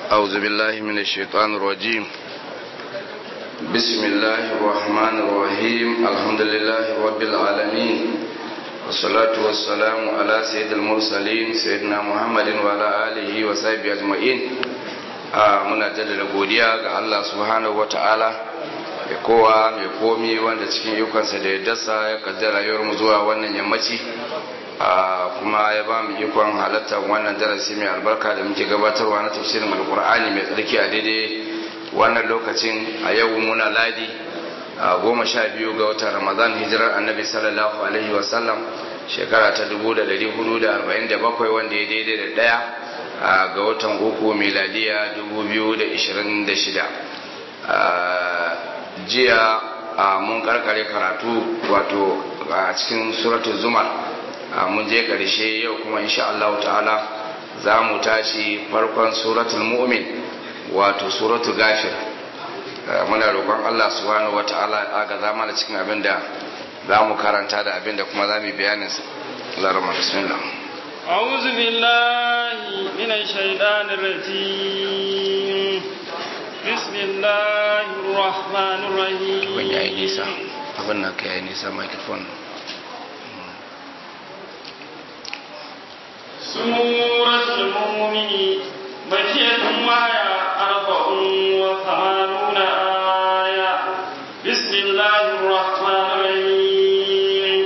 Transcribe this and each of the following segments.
أعوذ بالله من الشيطان الرجيم بسم الله الرحمن الرحيم الحمد لله رب العالمين والصلاة والسلام على سيد المرسلين سيدنا محمد وعلى آله وصحبه أجمعين muna jaddada godiya ga Allah subhanahu wata'ala mai kowa mai komi wanda cikin ikonsa da ya dasa ya kaddara mu zuwa wannan yammaci kuma ya ba mu ikon halartar wannan darasi mai albarka da muke gabatarwa na tafsirin alkur'ani mai tsarki a daidai wannan lokacin a yau muna ladi a goma sha biyu ga watan ramadan hijirar annabi sallallahu alaihi wasallam shekara ta 1447 wanda ya daidai da daya ga watan uku miladiya 2026 jiya mun karkare karatu wato a cikin suratul zumar mun je karshe yau kuma insha Allah ta'ala za mu tashi farkon suratul mu'min wato suratul gafir muna roƙon Allah subhanahu wata'ala ya ga zama da cikin abin da za mu karanta da abin da kuma za mu bayanin larama bismillah أعوذ بالله من الشيطان الرجيم بسم الله الرحمن الرحيم Abin ya yi nisa, abin na ka yi nisa microphone. سورة المؤمن مكية وهي أربع وثمانون آية بسم الله الرحمن الرحيم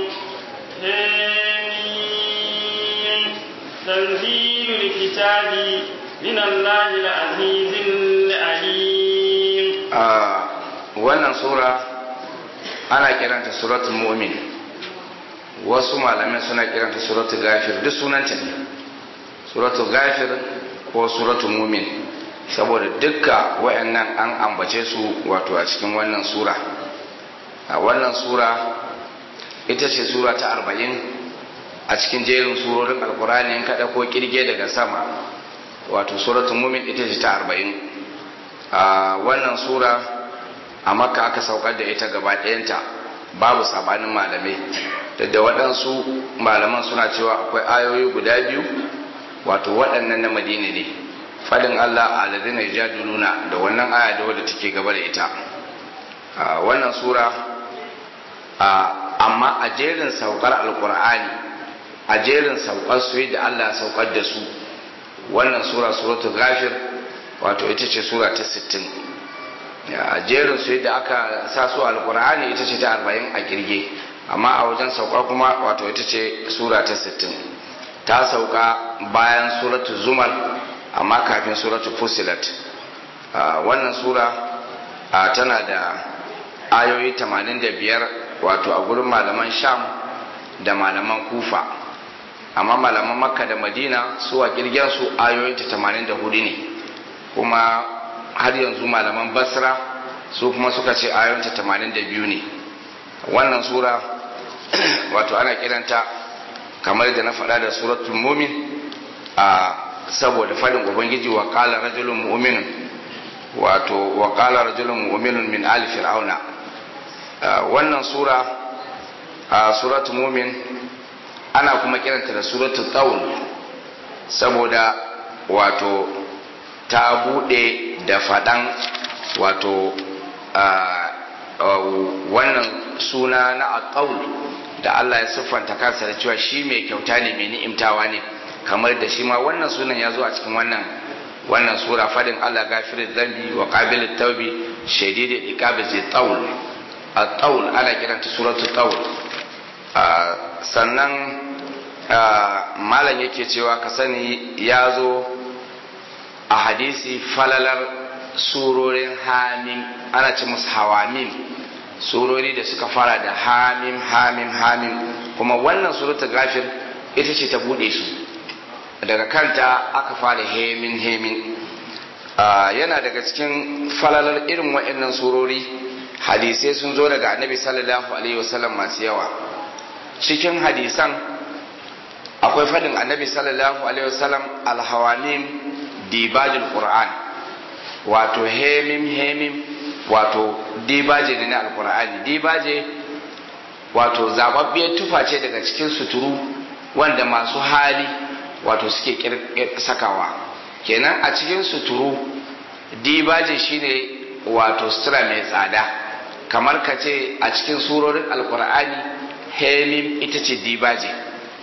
حميم تنزيل الكتاب من الله العزيز العليم wannan sura ana kiranta suratul mu'min wasu malamai suna kiranta suratul gafir duk sunanta ne suratul gafir ko suratul mu'min saboda dukka wayannan an ambace su wato a cikin wannan sura a wannan sura ita ce sura ta arba'in a cikin jerin surorin alkurani in kaɗa ko kirge daga sama wato suratul mu'min ita ce ta arba'in a wannan sura a makka aka saukar da ita gaba ɗayanta babu sabanin malamai da waɗansu malaman suna cewa akwai ayoyi guda biyu wato waɗannan na madina ne fadin allah aladina jaduluna da wannan aya da wadda take gaba da ita wannan sura amma a jerin saukar alkur'ani a jerin saukar su da allah saukar da su wannan sura suratul ghafir wato ita ce sura ta 60 a jerin su yadda aka sa su alkur'ani ita ce ta arba'in a kirge amma a wajen sauka kuma wato ita ce sura ta sittin ta sauka bayan suratu zumar amma kafin suratu fusilat wannan sura tana da ayoyi tamanin da biyar wato a gurin malaman sham da malaman kufa amma malaman makka da madina su a kirgen su ayoyinta tamanin da hudu ne kuma har yanzu malaman basra su kuma suka ce ayoyinta tamanin da biyu ne wannan sura wato ana kiranta kamar da na faɗa da suratul mumin a saboda faɗin ubangiji wa qala rajulun mu'minun wato wa qala rajulun mu'minun min ali fir'auna wannan sura a suratul mumin ana kuma kiranta da suratul tawl saboda wato ta bude da faɗan wato wannan suna na aqaul da Allah ya siffanta kansa da cewa shi mai kyauta ne mai ni'imtawa ne kamar da shi ma wannan sunan ya zo a cikin wannan wannan sura fadin Allah gafirin zambi wa qabilut tawbi shadid iqabi zai taul at-taul ana kiranta suratu taul sannan malam yake cewa ka sani ya zo a hadisi falalar surorin hamim ana ce musu hawamim surori da suka fara da hamim hamim hamim kuma wannan suratul gafir ita ce ta bude su daga kanta aka fara hemin hemin yana daga cikin falalar irin waɗannan surori hadisai sun zo daga annabi sallallahu alaihi wasallam masu yawa cikin hadisan akwai fadin annabi sallallahu alaihi wasallam alhawamim dibajul qur'an wato hemim hemim wato dibaje ne na alqur'ani dibaje wato zababbiyar tufa ce daga cikin suturu wanda masu hali wato suke sakawa kenan a cikin suturu dibaje shine wato sutura mai tsada kamar ka ce a cikin surorin alkur'ani hemim ita ce dibaje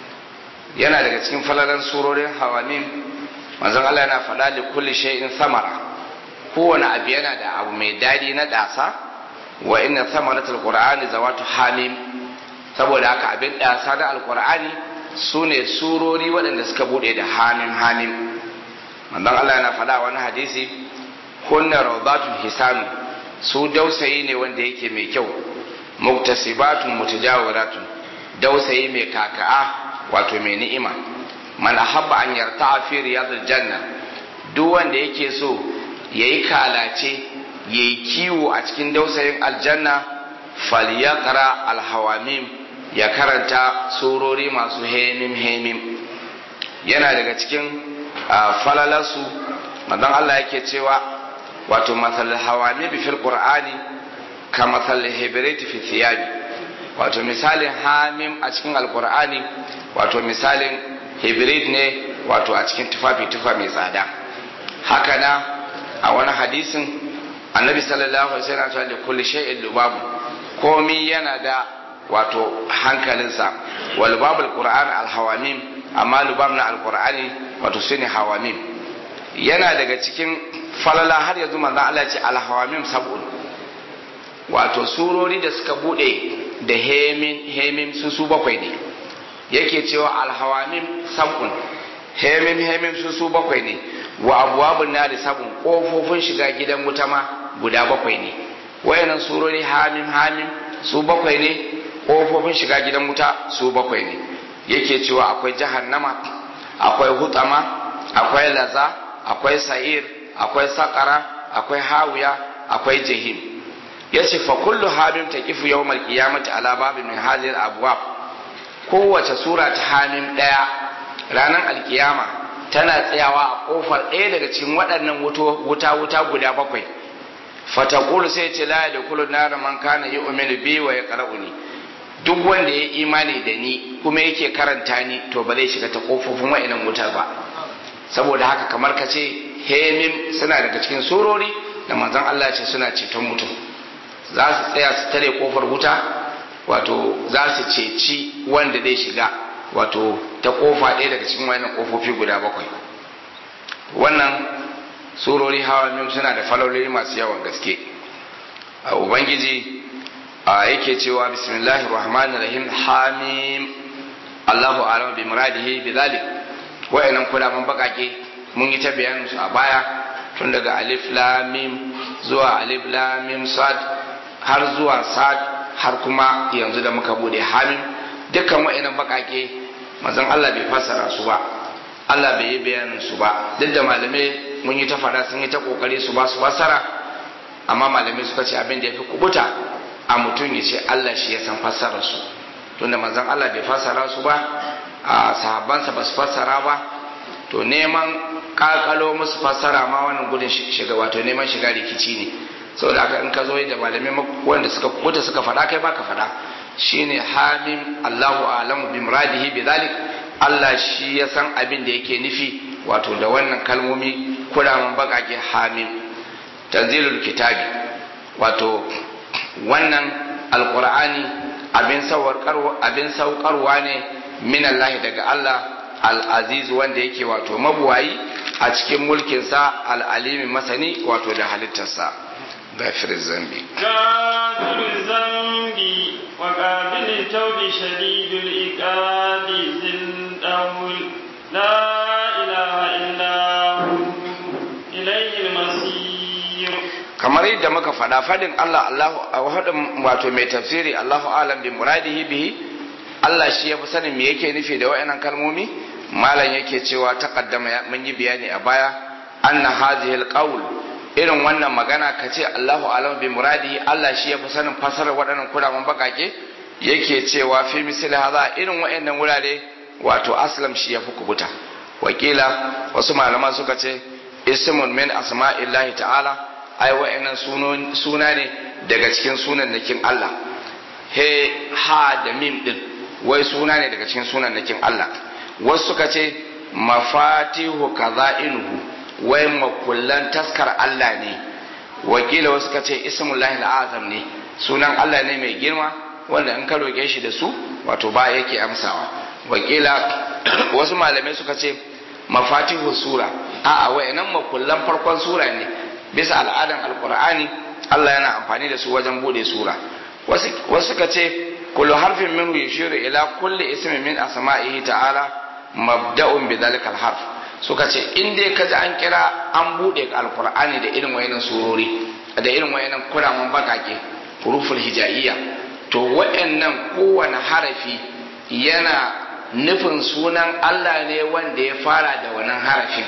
yana daga cikin falalan surorin hawamim manzon Allah yana faɗa li kulli shay'in samara kowane abu yana da abu mai dadi na dasa wa inna samaratul qur'ani zawatu hamim saboda haka abin dasa da alkur'ani sune surori waɗanda suka bude da hamim hamim manzon Allah yana faɗa wani hadisi kunna rawdatun hisanu su dausayi ne wanda yake mai kyau muktasibatun mutajawiratun dausayi mai kaka'a wato mai ni'ima man ahabba an yarta fi riyadil janna duk wanda yake so yayi kalace yayi kiwo a cikin dausayin aljanna falyaqra alhawamim ya karanta surori masu hemim hemim yana daga cikin falalarsu manzon Allah yake cewa wato masal hawami bi fil qur'ani ka masal hibrit fi thiyabi wato misalin hamim a cikin alqur'ani wato misalin hibrit ne wato a cikin tufafi tufa mai tsada haka na a wani hadisin annabi sallallahu alaihi wasallam ya ce kulli shay'in lubabu komi yana da wato hankalinsa wal babul qur'an al hawamim amma lubab na alqur'ani wato sune hawamim yana daga cikin falala har yanzu manzon Allah ya ce alhawamim sab'un wato surori da suka bude da hemin hemin su su bakwai ne yake cewa alhawamim sab'un hemin hemin su su bakwai ne wa abwabun nari sab'un kofofin shiga gidan wuta ma guda bakwai ne wayannan surori hamim hamim su bakwai ne kofofin shiga gidan wuta su bakwai ne yake cewa akwai jahannama akwai hutama akwai laza akwai sa'ir akwai sakara akwai hawiya akwai jahim yace fa kullu hamim taqifu yawmal qiyamati ala babin min hadhihi al-abwab kowace sura ta hamim daya ranar alkiyama tana tsayawa a kofar ɗaya daga cikin waɗannan wuta wuta guda bakwai fataqulu sai ce la yadkhulu nar man kana yu'minu bi wa yaqra'uni duk wanda ya imani da ni kuma yake karanta ni to ba zai shiga ta kofofin wa'inan wutar ba saboda haka kamar ka ce hemim suna daga cikin surori da manzon Allah ce suna ceton mutum za su tsaya su tare kofar wuta wato za su ceci wanda zai shiga wato ta kofa ɗaya daga cikin wayannan kofofi guda bakwai wannan surori hawa mim suna da falololi masu yawan gaske a ubangiji a yake cewa bismillahir rahmanir rahim hamim Allahu a'lam bi muradihi bi zalik wayannan kudaman bakake mun yi ta bayanin su a baya tun daga alif lam mim zuwa alif lam mim sad har zuwa sad har kuma yanzu da muka bude hamim dukkan wayannan bakake manzon Allah bai fassara su ba Allah bai yi bayanin su ba duk da malamai mun yi ta fada sun yi ta kokari su ba su fassara amma malamai suka ce abin da ya fi kubuta a mutum ya ce Allah shi ya san fassarar su tunda manzon Allah bai fassara su ba a sahabbansa ba su fassara ba to neman kakalo musu fassara ma wannan gudun shiga wato neman shiga rikici ne saboda haka in ka zo da malamai wanda suka kubuta suka faɗa kai baka faɗa shine hamim Allahu a'lamu bi muradihi bi zalik Allah shi ya san abin da yake nufi wato da wannan kalmomi kuraman bakake hamim tanzilul kitabi wato wannan alqur'ani abin saukarwa abin saukarwa ne min Allah daga Allah al-aziz wanda yake wato mabuwayi a cikin mulkinsa al-alimi masani wato da halittarsa غافر الذنب غافر الذنب وقابل التوب شديد العقاب ذي الطول لا إله إلا هو إليه المصير kamar yadda muka faɗa fadin Allah Allahu a wadin wato mai tafsiri Allahu alam bi muradihi bihi Allah shi ya fi sanin me yake nufi da wayannan kalmomi malam yake cewa taqaddama mun yi bayani a baya anna hadhihi alqawl irin wannan magana ka ce Allahu alam bi muradi Allah shi ya fi sanin fasarar waɗannan kuraman bakake yake cewa fi misali haza irin waɗannan wurare wato aslam shi ya fi kubuta wakila wasu malama suka ce ismun min asma'illahi ta'ala ai waɗannan suna ne daga cikin sunan nakin Allah he ha da mim din wai suna ne daga cikin sunan nakin Allah wasu suka ce mafatihu kaza'inuhu wai makullan taskar Allah ne wakila wasu ka ce ismullahi azam ne sunan Allah ne mai girma wanda in ka roƙe shi da su wato ba yake amsawa wakila wasu malamai suka ce mafatihu sura a'a wayannan makullan farkon sura ne bisa al'adan alqur'ani Allah yana amfani da su wajen bude sura wasu suka ce kullu harfin minhu yushiru ila kulli ismin min asma'ihi ta'ala mabda'un bi dhalikal harf suka ce in dai kaji an kira an bude alqur'ani da irin wayannan surori da irin wayannan kuraman bakake huruful hijaiya to wayannan kowane harafi yana nufin sunan Allah ne wanda ya fara da wannan harafin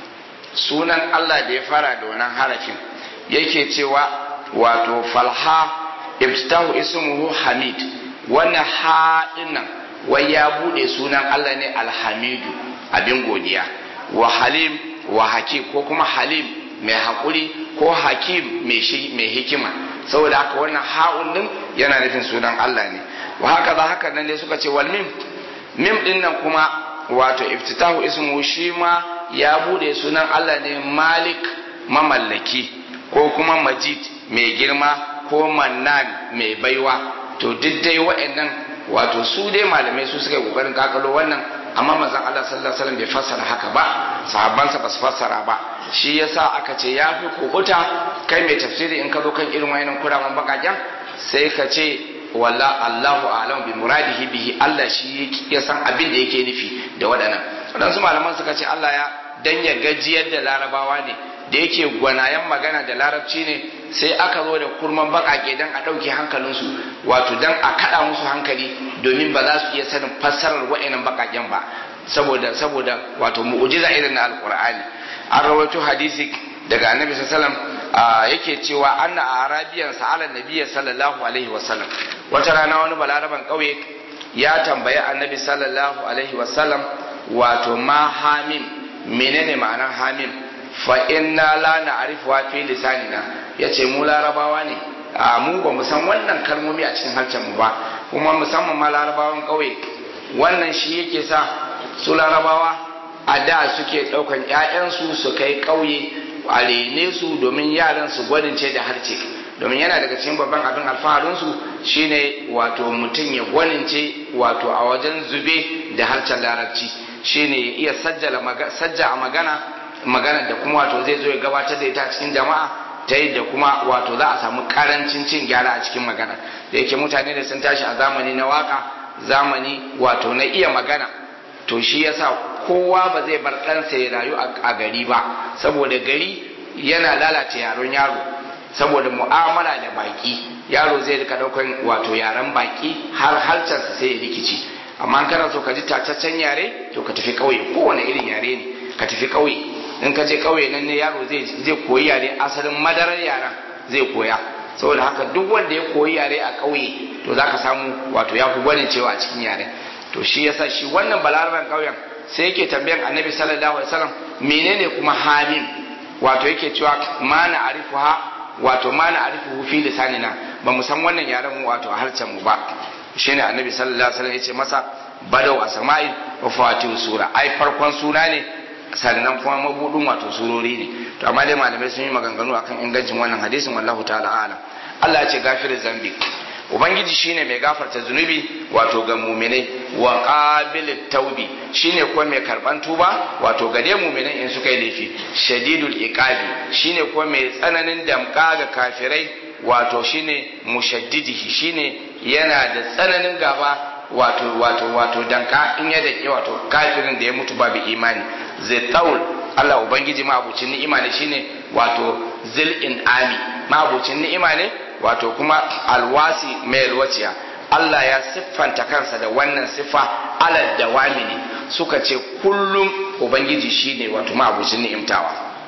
sunan Allah da ya fara da wannan harafin yake cewa wato falha ibtahu ismuhu hamid wannan ha dinnan wai ya bude sunan Allah ne alhamidu abin godiya wa halim wa hakim ko kuma halim mai hakuri ko hakim mai hikima saboda haka wannan ha'un din yana nufin sunan Allah ne wa haka za haka nan dai suka ce wal mim mim din nan kuma wato iftitahu ismu shi ma ya bude sunan Allah ne malik mamallaki ko kuma majid mai girma ko mannan mai baiwa to duk dai wa'annan wato su dai malamai su suka yi kokarin kakalo wannan amma manzon Allah sallallahu alaihi wasallam bai fassara haka ba sahabbansa ba su fassara ba shi yasa aka ce ya fi kokuta kai mai tafsiri in ka zo kan irin wayannan kuraman bakaken sai ka ce walla Allahu a'lam bi muradihi bihi Allah shi ya san abin da yake nufi da waɗannan waɗansu malaman suka ce Allah ya dan ya gajiyar da larabawa ne da yake gwanayen magana da larabci ne sai aka zo da kurman bakake dan a ɗauke hankalinsu wato dan a kaɗa musu hankali domin ba za su iya sanin fassarar wa'annan bakaken ba saboda saboda wato mu'jiza irin na alqur'ani an rawaito hadisi daga annabi sallallahu alaihi yake cewa anna arabiyan sa'ala nabiyyi sallallahu alaihi wasallam wata rana wani balaraban kauye ya tambayi annabi sallallahu alaihi wasallam wato ma hamim menene ma'anar hamim fa inna la na'rifu wa fi lisanina yace mu larabawa ne a mu ba mu san wannan kalmomi a cikin harshen mu ba kuma musamman ma larabawan kauye wannan shi yake sa su larabawa a da suke daukan ƴaƴansu su kai kauye a rene su domin yaran su gwanince da harce domin yana daga cikin babban abin alfaharinsu shine wato mutum ya gwanince wato a wajen zube da harshen larabci shine ya iya sajja a magana magana da kuma wato zai zo ya gabatar da ita cikin jama'a ta yadda kuma wato za a samu karancin cin gyara a cikin magana da yake mutane da sun tashi a zamani na waka zamani wato na iya magana to shi yasa kowa ba zai bar ɗansa ya rayu a gari ba saboda gari yana lalata yaron yaro saboda mu'amala da baki yaro zai rika daukan wato yaren baki har harcarsa sai ya rikici amma kana so ka ji tacaccen yare to ka tafi ƙauye kowane irin yare ne ka tafi ƙauye in ka je ƙauye nan ne yaro zai koyi yare asalin madarar yaren zai koya saboda haka duk wanda ya koyi yare a ƙauye to za ka samu wato ya fi gwanin cewa a cikin yare to shi yasa shi wannan balaraben ƙauyen sai yake tambayan annabi sallallahu alaihi wasallam menene kuma hamim wato yake cewa ma na arifuha wato ma na arifuhu fi lisanina ba mu san wannan yaren mu wato a harshen mu ba shine annabi sallallahu alaihi wasallam yace masa badau a sama'i wa fatihu sura ai farkon suna ne sannan kuma mabudin wato surori ne to amma dai malamai sun yi maganganu akan ingancin wannan hadisin wallahu ta'ala alam Allah ya ce gafirin zambi ubangiji shine mai gafarta zunubi wato ga muminai wa qabilit taubi shine kuma mai karban tuba wato ga dai muminai in suka yi laifi shadidul iqabi shine kuma mai tsananin damka ga kafirai wato shine mushaddidihi shine yana da tsananin gaba wato wato wato danka in ya dake wato kafirin da ya mutu babu imani zai taul Allah ubangiji ma abucin ni'ima ne shine wato zil in ami ma abucin ni'ima ne wato kuma alwasi mai alwaciya Allah ya siffanta kansa da wannan siffa alal dawami ne suka ce kullum ubangiji shine wato ma abucin ni'imtawa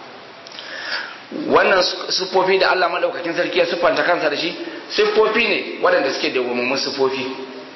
wannan siffofi da Allah madaukakin sarki ya siffanta kansa da shi siffofi ne waɗanda suke da wumummun siffofi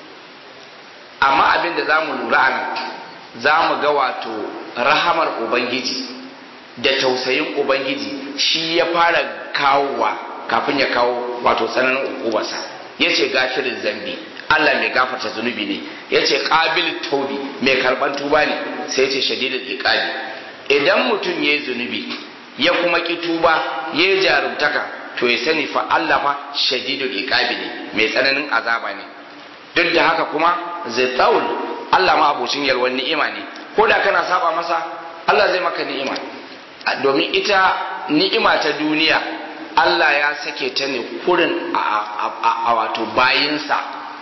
amma abin da za mu lura a nan za mu ga wato rahamar ubangiji da tausayin ubangiji shi ya fara kawowa kafin ya kawo wato tsananin ukubarsa ya ce gafirin zambi Allah mai gafarta zunubi ne ya ce ƙabil taubi mai karɓar tuba ne sai ya ce shadidul iqabi idan mutum ya yi zunubi ya kuma ki tuba ya yi jarumtaka to ya sani fa Allah fa shadidul iqabi ne mai tsananin azaba ne duk da haka kuma zai Allah ma abocin yalwan ni'ima ne ko da kana saba masa Allah zai maka ni'ima domin ita ni'ima ta duniya Allah ya sake ta ne kurin a wato bayinsa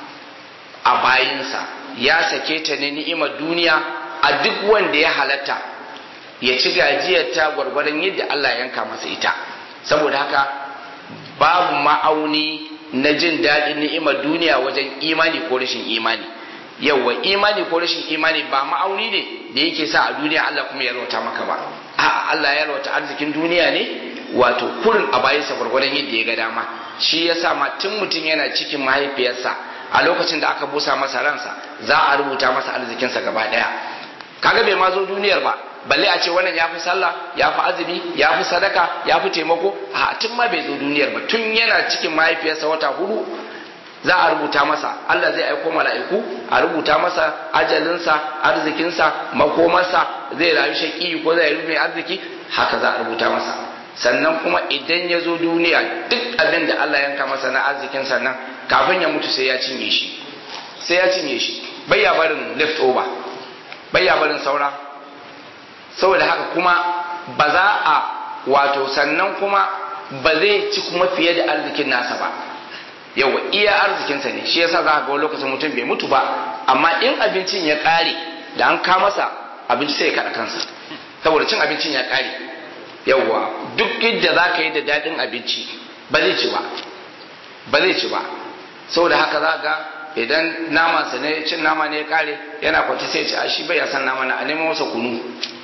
a bayinsa ya sake ta ne ni'imar duniya a duk wanda ya halatta ya ci gajiyar ta gwargwadon yadda Allah ya yanka masa ita saboda haka babu ma'auni na jin daɗin ni'imar duniya wajen imani ko rashin imani yawwa imani ko rashin imani ba ma'auni ne da yake sa a duniya Allah kuma ya yalwata maka ba a'a Allah ya yalwata arzikin duniya ne wato kurin a bayansa gwargwadon yadda ya ga dama shi yasa ma tun mutum yana cikin mahaifiyarsa a lokacin da aka busa masa ransa za a rubuta masa arzikinsa gaba daya kaga bai ma zo duniyar ba balle a ce wannan ya fi sallah ya fi azumi ya fi sadaka ya fi taimako a tun ma bai zo duniyar ba tun yana cikin mahaifiyarsa wata hudu za a rubuta masa Allah zai aiko mala'iku a rubuta masa ajalinsa arzikinsa makomarsa zai rayu shaƙi ko zai rufe arziki haka za a rubuta masa sannan kuma idan ya zo duniya duk abin da Allah yanka masa na arzikin sannan kafin ya mutu sai ya cinye shi sai ya cinye shi bai ya barin left over bai ya barin saura saboda haka kuma ba za a wato sannan kuma ba zai ci kuma fiye da arzikin nasa ba yawa iya arzikinsa ne shi yasa za ka ga lokacin mutum bai mutu ba amma in abincin ya ƙare da an ka masa abinci sai ya kaɗa kansa saboda cin abincin ya ƙare yawa duk yadda za ka yi da daɗin abinci ba zai ci ba ba zai ci ba saboda haka za ga idan namansa ne cin nama ne ya ƙare yana kwanci sai ci a shi bai san nama na a neman masa kunu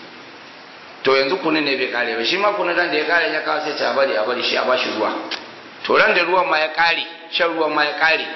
to yanzu kunun ne bai ƙare ba shi ma kunun da ya ƙare ya kawo sai ci a bari a bari shi a bashi ruwa to ran da ruwan ma ya ƙare shan ruwan ma ya ƙare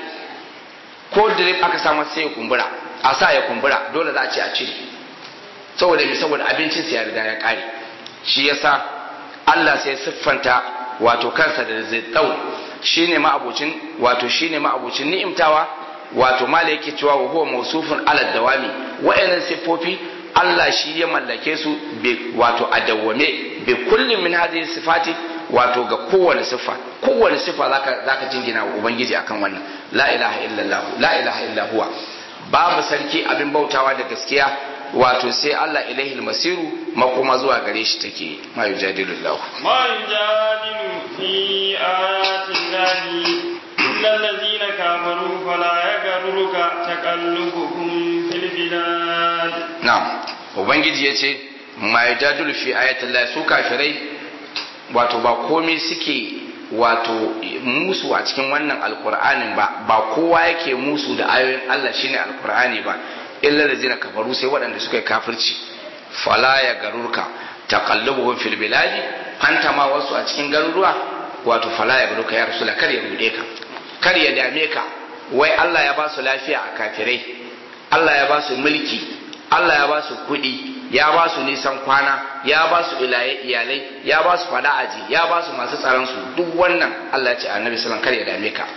ko drip aka sa masa sai ya kumbura a sa ya kumbura dole za a ce a cire saboda me saboda abincin sa ya riga ya ƙare shi yasa Allah sai siffanta wato kansa da zai shine ma'abucin wato shine ma'abucin ni'imtawa wato mala yake cewa wa huwa mawsufun ala dawami wa'annan siffofi Allah shi ya mallake su wato a dawwame bi kullum min hadhihi sifati wato ga kowane siffa kowane siffa zaka zaka jingina wa ubangiji akan wannan la ilaha illallah la ilaha illa huwa babu sarki abin bautawa da gaskiya wato sai Allah ilaihi almasiru makoma zuwa gare shi take ma yujadilu Allah ma yujadilu fi ayati llahi illa allazina kafaru fala yaghruka taqallubuhum fil bilad na'am ubangiji yace ma yujadilu fi ayati llahi su kafirai wato ba komai suke wato musu a cikin wannan alkur'anin ba ba kowa yake musu da ayoyin Allah shine alkur'ani ba illa da zina kafaru sai waɗanda suka yi kafirci fala ya garurka taqallubuhum fil biladi anta ma wasu a cikin garuruwa wato fala ya garurka ya rasula kar ya rude ka kar ya dame ka wai Allah ya ba su lafiya a kafirai Allah ya ba su mulki Allah ya ba su kuɗi ya ba su nisan kwana ya ba su iyalai ya ba su fada aji ya ba su masu tsaron su duk wannan Allah ya ce annabi sallallahu kar ya dame ka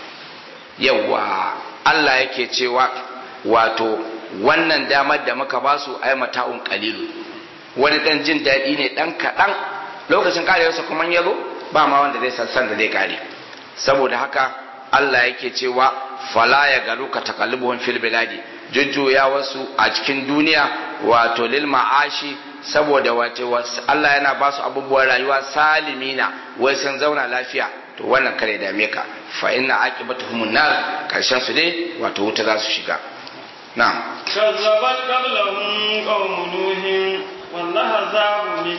yawa Allah yake cewa wato wannan damar da muka ba su ai mata'un qalilu wani dan jin daɗi ne dan kaɗan lokacin karewarsa kuma ya zo ba ma wanda zai san da zai kare saboda haka Allah yake cewa fala ya garu ka takallubuhum fil biladi jujjuya wasu a cikin duniya wato lil ma'ashi saboda wato Allah yana ba su abubuwan rayuwa salimina wai sun zauna lafiya to wannan kare dame ka fa inna aqibatuhum nar karshen su dai wato wuta za su shiga na'am كذبت قبلهم قوم نوح والأحزاب من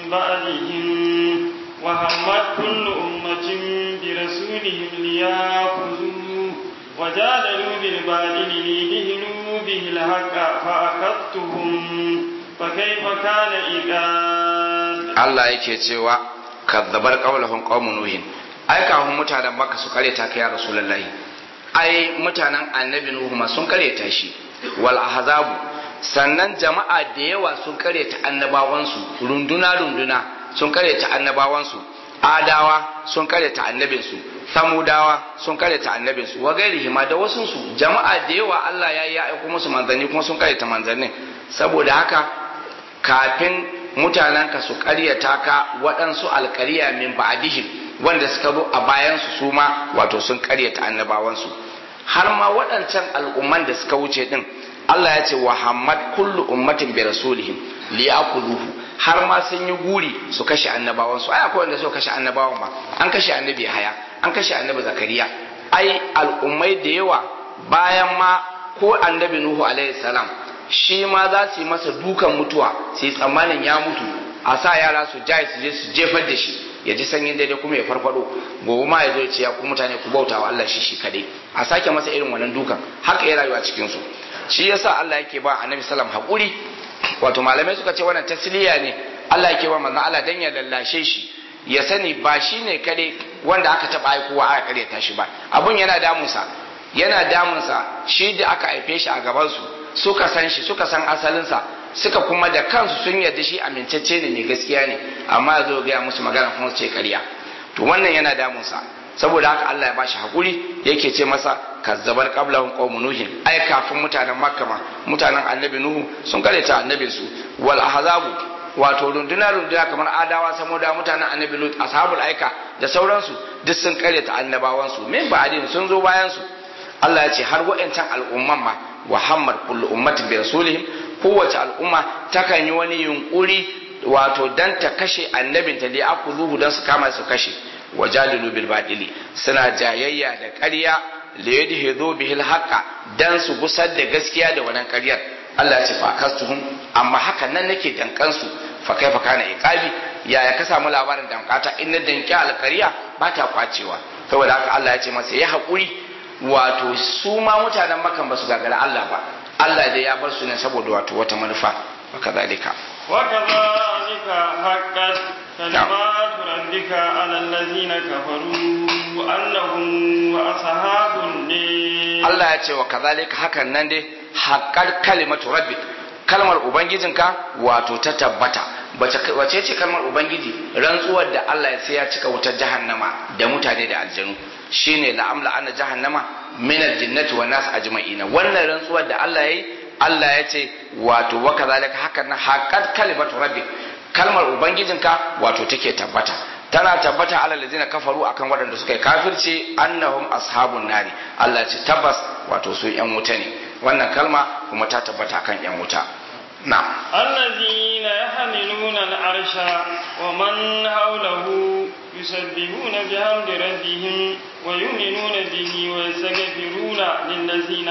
بعدهم وهمت كل أمة برسولهم ليأخذوه وجادلوا بالباطل ليدهنوا به الحق فأخذتهم فكيف كان إيقاد Allah yake cewa kazzabar qaulahum qaumun nuhin ai kafin mutanen Makka su kareta kai ya Rasulullahi ai mutanen Annabi Nuhu ma sun kareta shi wal ahzabu sannan jama'a da yawa sun kareta annabawansu runduna runduna sun kareta annabawansu adawa sun kareta annabinsu samudawa sun kareta annabinsu wa gairihi ma da wasunsu jama'a da yawa Allah ya yi aiko musu manzanni kuma sun kareta manzannin saboda haka kafin mutanenka su ƙaryata ka waɗansu alƙarya min ba'dihim wanda suka zo a bayansu su ma wato sun ƙaryata annabawansu har ma waɗancan al'umman da suka wuce din Allah ya ce wa hammad kullu ummatin bi rasulihim liyakuluhu har ma sun yi guri su kashe annabawansu ai akwai wanda suka kashe annabawan ba an kashe annabi haya an kashe annabi zakariya ai al'ummai da yawa bayan ma ko annabi nuhu alaihi salam shi ma za su yi masa dukan mutuwa su yi tsammanin ya mutu a sa yara su jaye su je su jefar da shi ya ji sanyin daidai kuma ya farfado gobe ma ya zo ya ce ya ku mutane ku bauta wa Allah shi shi kadai a sake masa irin wannan dukan haka ya rayuwa cikin su shi yasa Allah yake ba annabi sallam hakuri wato malamai suka ce wannan tasliya ne Allah yake ba manzon Allah dan ya lallashe shi ya sani ba shi ne kare wanda aka taba aikowa aka karyata shi ba abun yana damunsa yana damunsa shi da aka haife shi a gaban su suka san shi suka san asalinsa suka kuma da kansu sun yarda shi amintacce ne mai gaskiya ne amma ya zo gaya musu magana kuma su ce karya to wannan yana damunsa saboda haka Allah ya bashi hakuri yake ce masa kazzabar qablahum qaumun nuhin ai kafin mutanen makka ma mutanen annabi nuhu sun kareta annabin su wal ahzabu wato runduna runduna kamar adawa samoda mutanen annabi lut ashabul aika da sauransu duk sun kareta annabawan su min ba'din sun zo bayan su Allah ya ce har wa'ancan al'umman ma wa hammar kullu ummatin bi rasulihim kowace al'umma takan yi wani yunkuri wato dan ta kashe annabinta li akuzuhu dan su kama su kashe wajadilu bil batili suna jayayya da ƙarya li yadhidu bihi al dan su gusar da gaskiya da wannan ƙaryar Allah ya ce fa kastuhum amma haka nan nake dankan su fa kaifa kana iqabi ya ya ka samu labarin dankata in na danki alƙarya ba ta kwacewa saboda haka Allah ya ce masa ya haƙuri wato su ma mutanen makan ba su gagara Allah ba Allah dai ya bar su ne saboda wato wata manufa wa kadhalika وكذلك حقت كلمات ربك على الذين كفروا أنهم أصحاب النار Allah ya ce wa kazalika hakan nan dai haqqar kalimatu rabbik kalmar ubangijinka wato ta tabbata wace ce kalmar ubangiji rantsuwar da Allah ya sai ya cika wutar jahannama da mutane da aljanu shine la'amla anna jahannama min aljinnati wan nas ajma'ina wannan rantsuwar da Allah yayi Allah ya ce wato wa kazalika hakan nan haqqat kalimatu rabbik kalmar ubangijinka wato take tabbata tana tabbata ala lazina kafaru akan waɗanda suka yi kafirci annahum ashabun nari Allah ya ce tabbas wato su yan wuta ne wannan kalma kuma ta tabbata akan yan wuta na'am الذين يحملون العرش ومن حوله يسبحون بحمد ربهم ويؤمنون به ويستغفرون للذين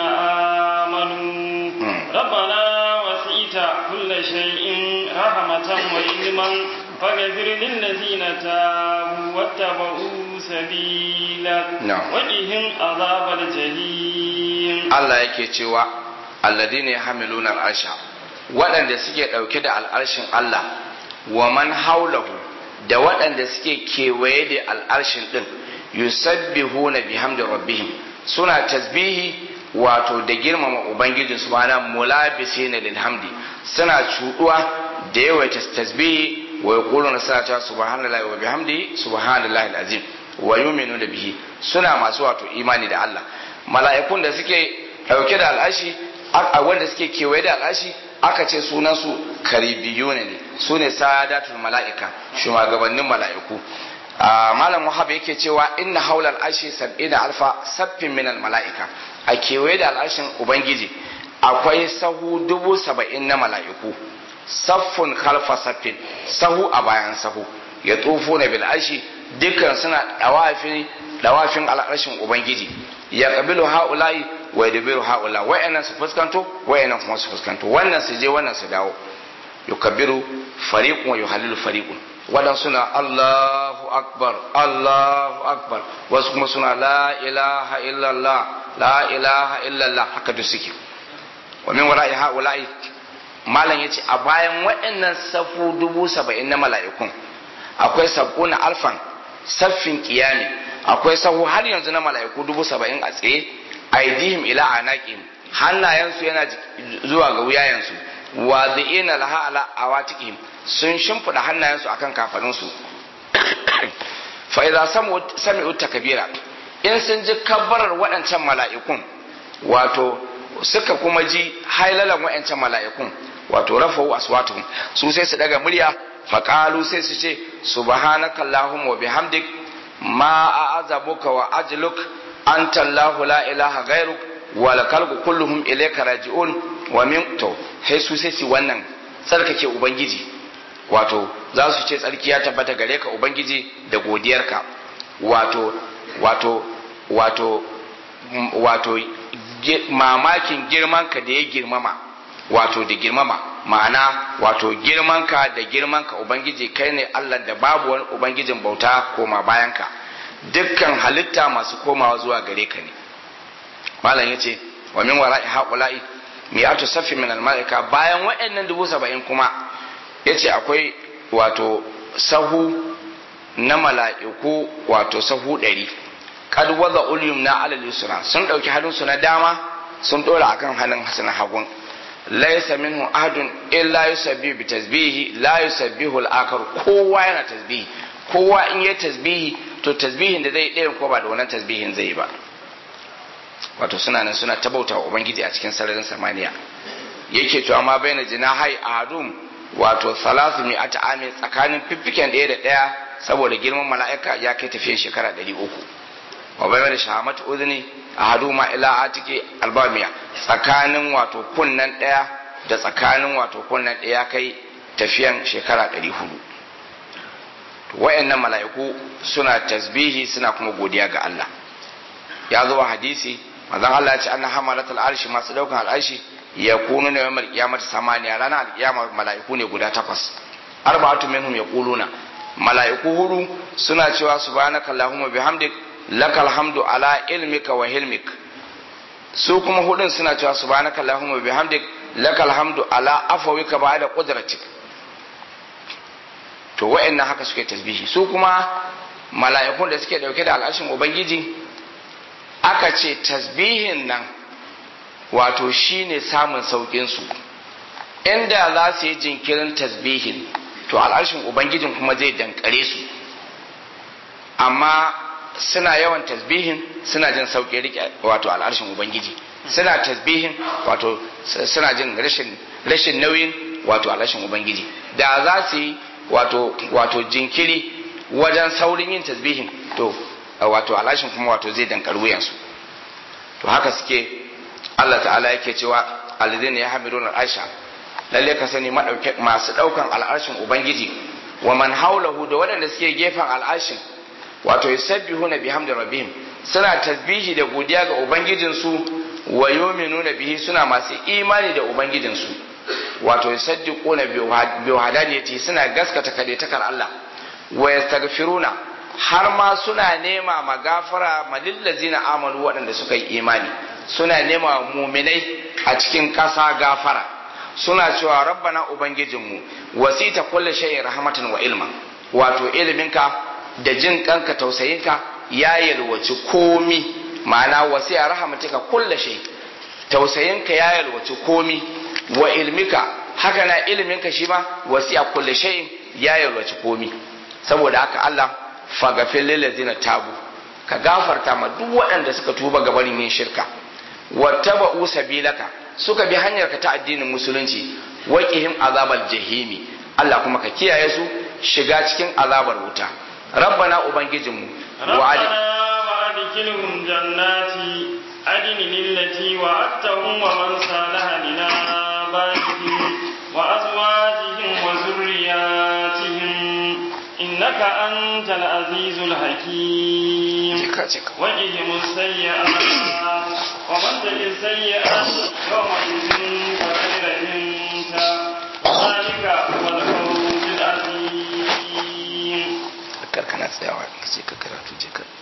آمنوا ربنا وسعت كل شيء رحمة وعلما فاغفر للذين تابوا واتبعوا سبيلك نعم. وقهم عذاب الجحيم Allah yake cewa alladhina yahmiluna al'arsha waɗanda suke ɗauke da al'arshin Allah wa man haulahu da waɗanda suke kewaye da al'arshin ɗin yusabbihuna bihamdi rabbihim suna tasbihi wato da girmama ubangijin su mana mulabisina lil hamdi suna cuɗuwa da yawaita tasbihi wa yaquluna suna cewa subhanallahi wa bihamdi subhanallahi alazim wa yu'minuna bihi suna masu wato imani da Allah mala'ikun da suke dauke da al'ashi a wanda suke kewaye da al'ashi aka ce sunansu karibiyuna ne su ne sadatul mala'ika shugabannin mala'iku malam wahab yake cewa inna haula al'ashi sab'ina alfa saffin minal mala'ika a kewaye da al'ashin ubangiji akwai sahu dubu saba'in na mala'iku saffun khalfa saffin sahu a bayan sahu ya tufo na bil'ashi dukkan suna dawafin dawafin al'arshin ubangiji ya kabilu ha'ula'i wa yadbiru ha'ula wa'annan su fuskanto wa'annan kuma su fuskanto wannan su je wannan su dawo yukabbiru fariqun wa yuhallilu fariqun wadan suna Allahu akbar Allahu akbar wasu kuma suna la ilaha illallah la ilaha illallah haka duk suke wa min wara'i ha'ula'i malam yace a bayan waɗannan safu dubu saba'in na mala'ikun akwai sab'una alfan saffin kiyami akwai sahu har yanzu na mala'iku dubu saba'in a tsaye aidihim ila anaqim hannayensu yana zuwa ga wuyayensu wa dhi'ina laha ala awatiqihim sun shimfida hannayensu akan kafaninsu fa idza samu sami'u takbira in sun ji kabbarar waɗancan mala'ikun wato suka kuma ji hailalan waɗancan mala'ikun wato rafa'u aswatuhum su sai su daga murya faqalu sai su ce subhanaka allahumma wa bihamdik ma a'azabuka wa ajluk anta allah la ilaha ghairuk wa lakal kulluhum ilayka raji'un wa min to sai su sai su wannan tsarkake ubangiji wato za su ce tsarki ya tabbata gare ka ubangiji da godiyarka wato wato wato wato mamakin girmanka da ya girmama wato da girmama ma'ana wato girmanka da girmanka ubangiji kai ne allah da babu wani ubangijin bauta koma bayanka dukkan halitta masu komawa zuwa gare ka ne malam ya ce wa min wara'i haƙula'i mi'atu safi min al-mala'ika bayan waɗannan dubu saba'in kuma ya ce akwai wato sahu na mala'iku wato sahu ɗari kad waza ulyum na alal yusra sun ɗauki hannunsu na dama sun ɗora akan hannun hasan hagun laysa minhu ahadun illa yusabbihu bi tasbihi la yusabbihu al-akhar kowa yana tasbihi kowa in yi tasbihi to tasbihin da zai ɗayan ko ba da wannan tasbihin zai ba wato suna nan suna tabauta wa ubangiji a cikin sararin samaniya yake to amma baina jinahai ahadum wato salasu mi ata amin tsakanin fiffiken ɗaya da ɗaya saboda girman mala'ika ya kai tafiyan shekara ɗari uku wa bai da shahamatu uzuni a hadu ma ila atike albamiya tsakanin wato kunnan ɗaya da tsakanin wato kunnan ɗaya kai tafiyan shekara ɗari hudu wa'annan mala'iku suna tasbihi suna kuma godiya ga Allah ya zo hadisi manzon Allah ya ce anna hamalatul arshi masu daukan al'arshi ya kunu ne yawmal qiyamati samaniya ranar alqiyama mala'iku ne guda takwas arba'atu minhum yaquluna mala'iku hudu suna cewa subhanaka allahumma bihamdik lakal hamdu ala ilmika wa hilmik su kuma hudun suna cewa subhanaka allahumma bihamdik lakal hamdu ala afawika ba'da qudratik to wa'annan haka suke tasbihi su kuma mala'ikun da suke dauke da al'ashin ubangiji aka ce tasbihin nan wato shine samun saukin su inda za su yi jinkirin tasbihin to al'arshin ubangijin kuma zai dankare su amma suna yawan tasbihin suna jin sauƙi rike wato al'arshin ubangiji suna tasbihin wato suna jin rashin rashin nauyin wato al'arshin ubangiji da za su yi wato wato jinkiri wajen saurin yin tasbihin to wato al'arshin kuma wato zai dankar wuyansu to haka suke Allah ta'ala yake cewa alladhina yahmiluna al'arsha lalle ka sani masu daukan al'arshin ubangiji wa man haulahu da waɗanda suke gefen al'arshin wato yusabbihuna bihamdi rabbihim suna tasbihi da godiya ga ubangijinsu wa yu'minuna bihi suna masu imani da ubangijinsu wato yusaddiquna bi wahdaniyati suna gaskata kadaitakar Allah wa yastaghfiruna har ma suna nema magafara malillazina amanu waɗanda suka yi imani suna nema muminai a cikin ƙasa gafara suna cewa rabbana ubangijinmu wasita kulli shay'in rahmatan wa ilma wato iliminka da jin kanka tausayinka ya yalwaci komi ma'ana wasiya rahmatika kulli shay tausayinka ya yalwaci komi wa ilmika haka na iliminka shi ma wasiya kulli shay'in ya yalwaci komi saboda haka Allah fagafin lillazina tabu ka gafarta ma duk waɗanda suka tuba gabanin yin shirka wattaba'u sabilaka suka bi hanyar ka ta addinin musulunci waqihim azabal jahimi Allah kuma ka kiyaye su shiga cikin azabar wuta rabbana ubangijinmu wa'adi وأدخلهم جنات عدن التي وعدتهم ومن صالح من آبائهم وأزواجهم وذرياتهم إنك أنت العزيز الحكيم وجهم السيئات ومن تجد السيئات يومئذ فخير منك ذلك هو الفوز العظيم kana tsayawa ka ce ka karatu je ka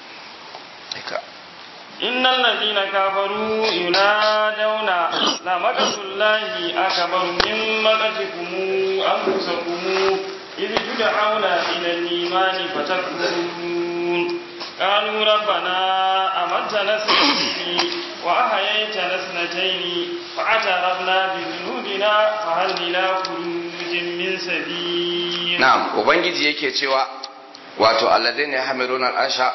إن الذين كفروا ينادون لمقت الله أكبر من مقتكم أنفسكم إذ تدعون إلى الإيمان فتكفرون قالوا ربنا أمتنا اثنتين وأحييتنا اثنتين فاعترفنا بذنوبنا فهل إلى خروج من سبيل na'am ubangiji yake cewa wato alladhina yahmiluna al'arsha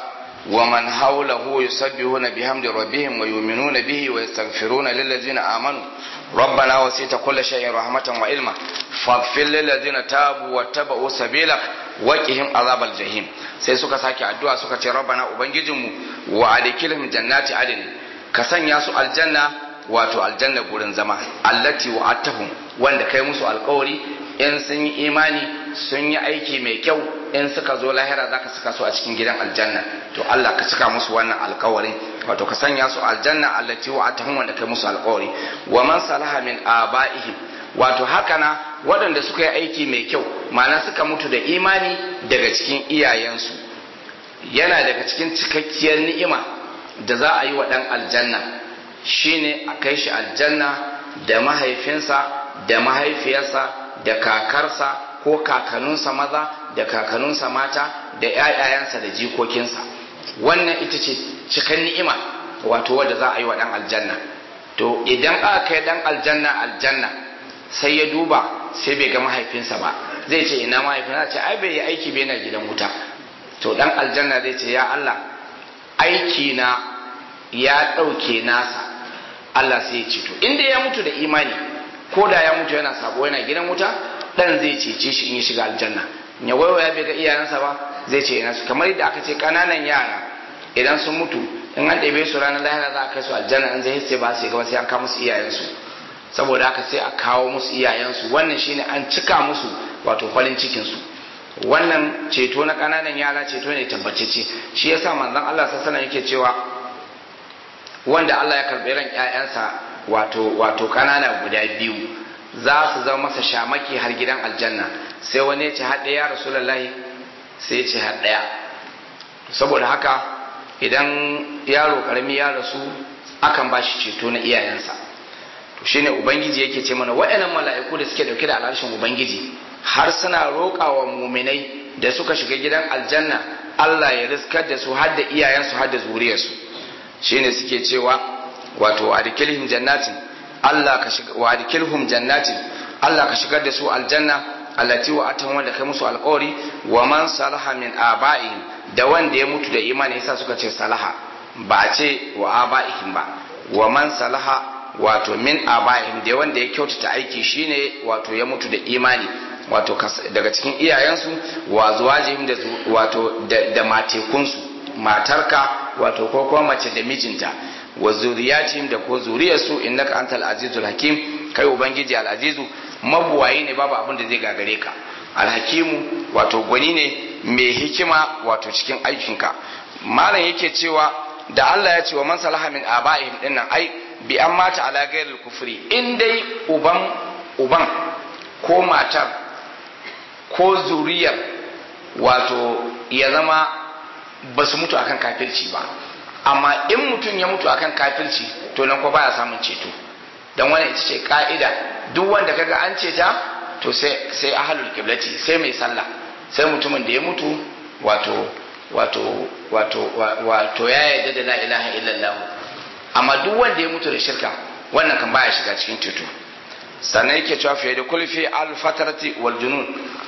ومن حوله يسبحون بحمد ربهم ويؤمنون به ويستغفرون للذين آمنوا ربنا وسيت كل شيء رحمة وعلما فاغفر للذين تابوا واتبعوا سبيلك وقهم عذاب الجحيم sai suka sake addu'a suka ce rabbana ubangijinmu wa adkilhum jannati adn ka sanya su aljanna wato aljanna gurin zama allati wa'atahum wanda kai musu alkawari in sun yi imani sun yi aiki mai kyau in suka zo lahira zaka saka su a cikin gidan aljanna to Allah ka cika musu wannan alkawarin wato ka sanya su aljanna allati wa'atahum wanda kai musu alkawari wa man salaha min abaihim wato haka na waɗanda suka yi aiki mai kyau ma'ana suka mutu da imani daga cikin iyayensu yana daga cikin cikakkiyar ni'ima da za a yi wa ɗan aljanna shine a kai shi aljanna da mahaifinsa da mahaifiyarsa da kakarsa ko kakanninsa maza da kakanninsa mata da ‘ya'yayensa da jikokinsa wannan ita ce cikan ni'ima wato wadda za a yi wa ɗan aljanna to idan aka kai ɗan aljanna aljanna sai ya duba sai bai ga mahaifinsa ba zai ce ina mahaifinsa ce ai bai yi aiki bai na gidan wuta to ɗan aljanna zai ce ya Allah aiki na ya ɗauke nasa Allah sai ya ce to inda ya mutu da imani ko da ya mutu yana sabo yana gidan wuta dan zai cece shi in ya shiga aljanna ya waiwaya bai ga iyayensa ba zai ce ina su kamar yadda aka ce kananan yara idan sun mutu in an ɗebe su ranar lahira za a kai su aljanna in zai sai ba su gaba sai an kawo musu iyayensu saboda haka sai a kawo musu iyayensu wannan shine an cika musu wato farin cikin su wannan ceto na kananan yara ceto ne tabbatacce shi yasa manzon Allah sallallahu alaihi yake cewa wanda Allah ya karbi ran ƴaƴansa wato wato kanana guda biyu za su zama masa shamaki har gidan aljanna sai wani ya ce har ɗaya rasulullahi sai ya ce har ɗaya saboda haka idan yaro karami ya rasu akan ba shi ceto na iyayensa to shine ubangiji yake ce mana waɗannan mala'iku da suke dauke da alharshen ubangiji har suna roƙa wa muminai da suka shiga gidan aljanna Allah ya riskar da su har da iyayensu har da zuriyarsu shine suke cewa wato adkilhum jannatin Allah ka shiga wa adkilhum jannatin Allah ka shigar da su aljanna allati wa atan wanda kai musu alƙawari wa man salaha min aba'ihim da wanda ya mutu da imani yasa suka ce salaha ba a ce wa aba'ihim ba wa man salaha wato min aba'ihim da wanda ya kyautata aiki shine wato ya mutu da imani wato daga cikin iyayensu wa zuwajihim da wato da matekunsu matarka wato ko kuma mace da mijinta wa zuriyatihim da ko zuriyarsu innaka antal azizul hakim kai ubangiji al azizu mabuwayi ne babu abin da zai gagare ka alhakimu wato gwani ne mai hikima wato cikin aikinka malam yake cewa da Allah ya ce wa man salaha min aba'ihim dinnan ai bi an mata ala ghairil kufri in dai uban uban ko matar ko zuriyar wato ya zama ba su mutu akan kafirci ba amma in mutum ya mutu akan kafirci to nan ko baya samun ceto dan wannan ita ce ka'ida duk wanda kaga an ceta to sai sai ahlul qiblati sai mai sallah sai mutumin da ya mutu wato wato wato wato ya yarda da la ilaha illallah amma duk wanda ya mutu da shirka wannan kan baya shiga cikin ceto sannan yake cewa fiye da kulfi al fatarati wal junun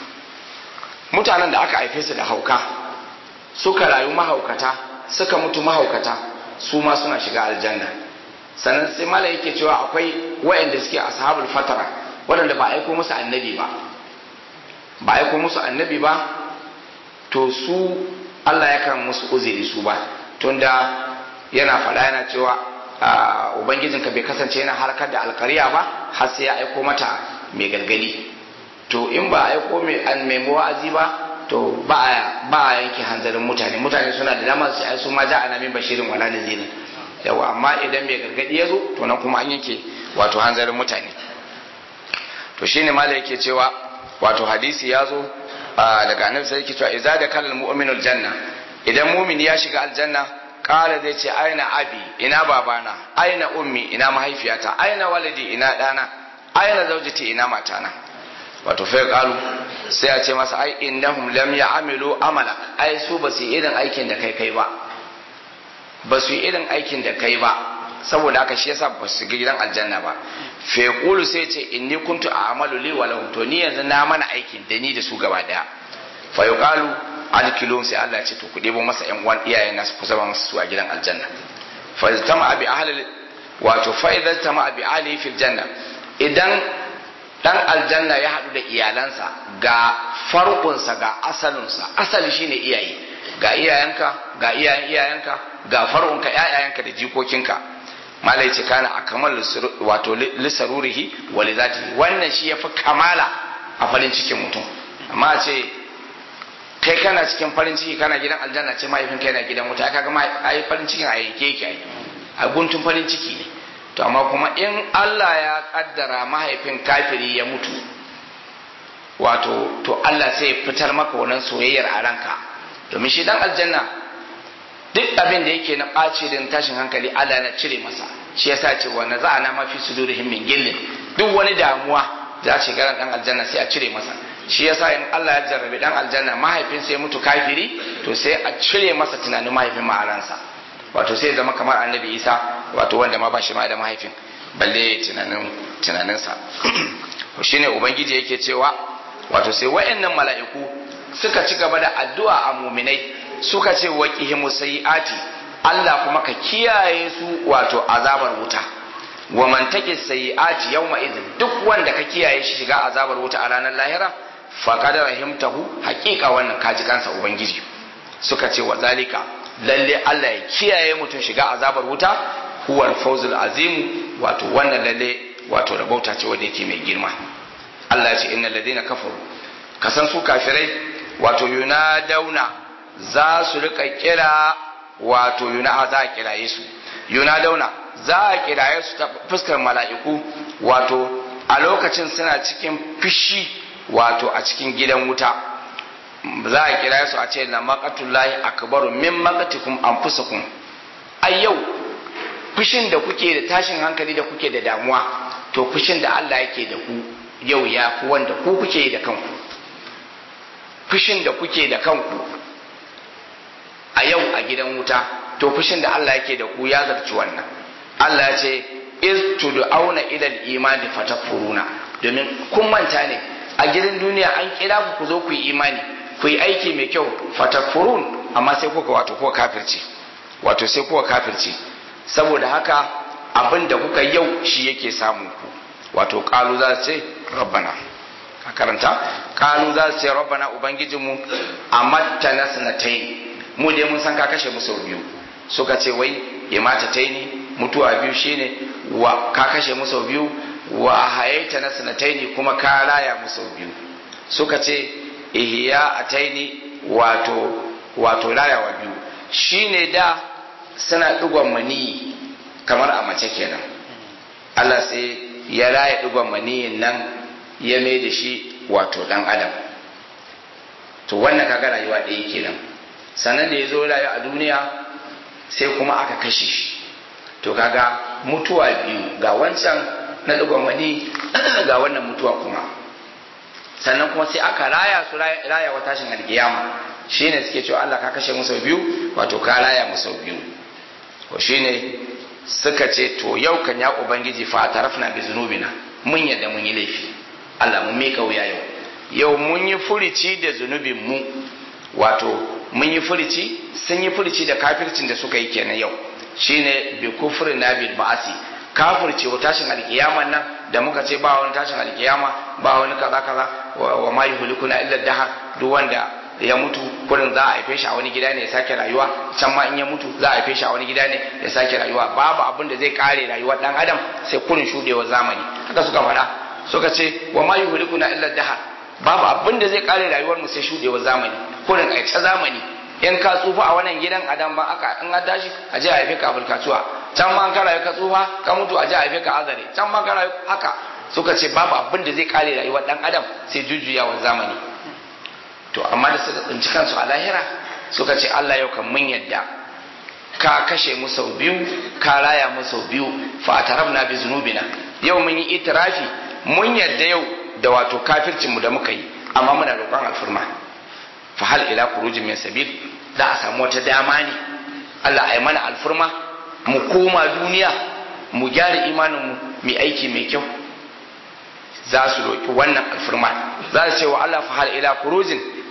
mutanen da aka haife su da hauka suka rayu mahaukata suka mutu mahaukata su ma suna shiga aljanna sannan sai mala yake cewa akwai wayanda suke ashabul fatara waɗanda ba aiko musu annabi ba ba aiko musu annabi ba to su Allah ya kan musu uzuri su ba tunda yana faɗa yana cewa ubangijinka bai kasance yana harkar da alkariya ba har sai ya aiko mata mai gargadi to in ba aiko mai wa'azi ba to ba a yanke hanzarin mutane mutane suna da damar su ai su ma ja ana min bashirin wala nazirin yawa amma idan mai gargadi ya zo to nan kuma an yanke wato hanzarin mutane to shine mala yake cewa wato hadisi ya zo daga annabi sai yake cewa idza da kalal mu'minul janna idan mu'min ya shiga aljanna kala zai ce aina abi ina babana aina ummi ina mahaifiyata aina walidi ina dana aina zaujati ina matana wato fa qalu sai a ce masa ai innahum lam ya'malu amala ai su ba su irin aikin da kai kai ba ba su irin aikin da kai ba saboda haka shi yasa ba su ga gidan aljanna ba fa yaqulu sai ce inni kuntu a'malu li wa lahum to ni yanzu na mana aikin da ni da su gaba daya fa yuqalu adkilum sai Allah ya ce to ku debo masa ƴan uwan iyayen nasu ku zama masa su a gidan aljanna fa iztama bi ahli wato fa iztama bi ahli fil janna idan dan aljanna ya haɗu da iyalansa ga farkonsa ga asalinsa asali shine iyaye ga iyayenka ga iyayen iyayenka ga farkonka ƴaƴayenka da jikokinka malai ce kana a kamal wato lisarurihi wa lizatihi wannan shi yafi kamala a farin cikin mutum amma a ce kai kana cikin farin ciki kana gidan aljanna ce mahaifin kai na gidan wuta kaga ma ai farin cikin a yanke yake ai a guntun farin ciki ne to amma kuma in Allah ya kaddara mahaifin kafiri ya mutu wato to Allah sai ya fitar maka wannan soyayyar a ranka domin shi dan aljanna duk abin da yake na ɓaci da tashin hankali Allah na cire masa shi yasa ce wa na za'ana ma fi sudurihim min gillin duk wani damuwa za ce garan dan aljanna sai a cire masa shi yasa in Allah ya jarrabe dan aljanna mahaifin sai ya mutu kafiri to sai a cire masa tunanin mahaifin ma a ransa wato sai zama kamar annabi Isa wato wanda ma ba shi ma da mahaifin balle tunanin tunaninsa shine ubangiji yake cewa wato sai wayannan mala'iku suka ci gaba da addu'a a muminai suka ce wa qihimu sayiati Allah kuma ka kiyaye su wato azabar wuta wa man taqi sayiati yawma idin duk wanda ka kiyaye shi shiga azabar wuta a ranar lahira faqad rahimtahu haqiqa wannan kaji kansa ubangiji suka ce wa zalika lalle Allah ya kiyaye mutum shiga azabar wuta huwal fawzul azim wato wannan lalle wato rabauta ce wanda yake mai girma Allah ya ce innal ladina kafaru kasan su kafirai wato yunadauna za su rika kira wato yuna za a kiraye su yunadauna za a kiraye su ta fuskar mala'iku wato a lokacin suna cikin fishi wato a cikin gidan wuta za a kiraye su a ce la maqatullahi akbaru min maqatikum anfusakum a yau fushin da kuke da tashin hankali da kuke da damuwa to fushin da Allah yake da ku yau ya fi wanda ku kuke yi da kanku fushin da kuke da kanku a yau a gidan wuta to fushin da Allah yake da ku ya zarci wannan Allah ya ce iz tud'auna ila al-iman fatakfuruna domin kun manta ne a gidan duniya an kira ku ku zo ku yi imani ku yi aiki mai kyau fatakfurun amma sai kuka wato kuka kafirci wato sai kuka kafirci saboda haka abin da kuka yau shi yake samun ku wato kalu za su ce rabbana a karanta kalu za su ce rabbana ubangijinmu a matta na sanatai mu dai mun san ka kashe mu sau biyu suka ce wai ya mata taini mutuwa biyu shine wa ka kashe mu sau biyu wa hayaita na sanatai kuma ka raya mu sau biyu suka ce ihya ataini wato wato rayawa biyu shine da suna digon mani kamar a mace kenan Allah sai ya raya digon maniyin nan ya mai da shi wato dan adam to wannan kaga rayuwa ɗaya kenan sannan da ya zo rayu a duniya sai kuma aka kashe shi to kaga mutuwa biyu ga wancan na digon mani ga wannan mutuwa kuma sannan kuma sai aka raya su raya wa tashin alkiyama shine suke cewa Allah ka kashe musu biyu wato ka raya musu biyu to shine suka ce to yau kan ya ubangiji fa tarafna bi zunubina mun yadda mun yi laifi Allah mun mika wuya yau yau mun yi furici da zunubin mu wato mun yi furici sun yi furici da kafircin da suka yi kenan yau shine bi kufrina bil ba'asi kafirce wa tashin alkiyaman nan da muka ce ba wani tashin alkiyama ba wani kaza kaza wa ma yuhlikuna illa dahar duk wanda ya mutu kurin za a haife shi a wani gida ne ya sake rayuwa can ma in ya mutu za a haife shi a wani gida ne ya sake rayuwa babu abin da zai kare rayuwar dan adam sai kurin shudewar zamani haka suka faɗa suka ce wa ma yuhlikuna illa dahar babu abin da zai kare rayuwar mu sai shudewar zamani kurin a ta zamani in ka tsufa a wannan gidan adam ba aka in an tashi a je a haife ka kasuwa can ma ka rayu ka tsufa ka mutu a je a haife ka azare can ma ka rayu haka suka ce babu abin da zai kare rayuwar dan adam sai jujjuyawar zamani to amma da suka tsinci kansu a lahira suka ce Allah yau kan mun yadda ka kashe mu sau biyu ka raya mu sau biyu fa atarabna bi zunubina yau mun yi itirafi mun yadda yau da wato kafircin mu da muka yi amma muna roƙon alfurma fa hal ila khurujin min sabil za a samu wata dama ne Allah ai mana alfurma mu koma duniya mu gyara imanin mu mu aiki mai kyau za su roƙi wannan alfurma za su ce wa Allah fa hal ila khurujin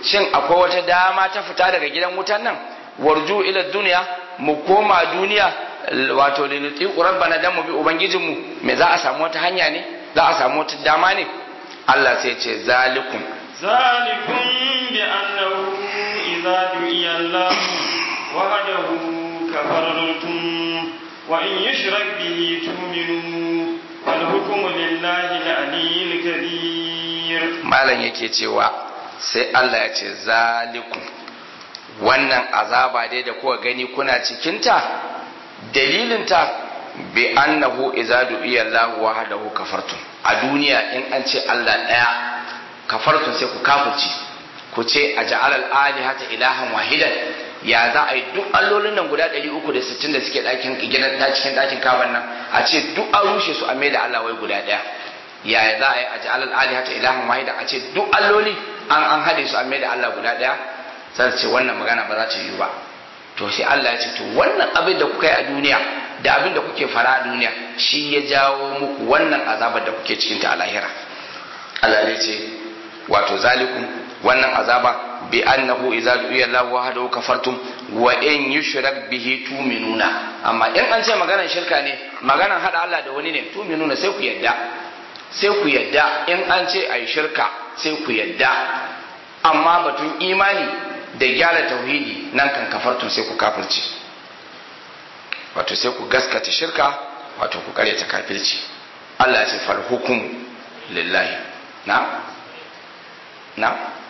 shin akwai wata dama ta fita daga gidan wutan nan warju ila duniya mu koma duniya wato linuti rabbana dan mu bi ubangijinmu me za a samu wata hanya ne za a samu wata dama ne Allah sai ce zalikum ذلكم بأنه إذا دعي الله وحده كفرتم وإن يشرك به تؤمنوا والحكم لله العلي الكبير malam yake cewa sai Allah ya ce zalikum wannan azaba dai da kuka gani kuna cikinta dalilinta bi annahu idza du'iya Allah wahdahu kafartum a duniya in an ce Allah daya kafartum sai ku kafirci ku ce a ja'alal alihata ilahan wahidan ya za a yi duk allolin nan guda 360 da suke ɗakin gidan da cikin ɗakin kaban nan a ce duk an rushe su a mai da Allah wai guda ɗaya ya za a yi a ja'alal alihata ilahan wahidan a ce duk alloli an an haɗe su a mai da Allah guda ɗaya sai ce wannan magana ba za ta yi ba to sai Allah ya ce to wannan abin da kuka yi a duniya da abin da kuke fara a duniya shi ya jawo muku wannan azabar da kuke cikin ta a lahira Allah ya ce wato zalikum wannan azaba bi annahu idza du'iya Allah wahdahu kafartum wa in yushrak bihi tu'minuna amma in an ce maganar shirka ne maganar hada Allah da wani ne tu'minuna sai ku yadda sai ku yadda in an ce ayi shirka sai ku yadda amma batun imani da gyara tauhidi nan kan kafartun sai ku kafirci wato sai ku gaskata shirka wato ku karyata kafirci Allah ya ce fal hukum lillahi na na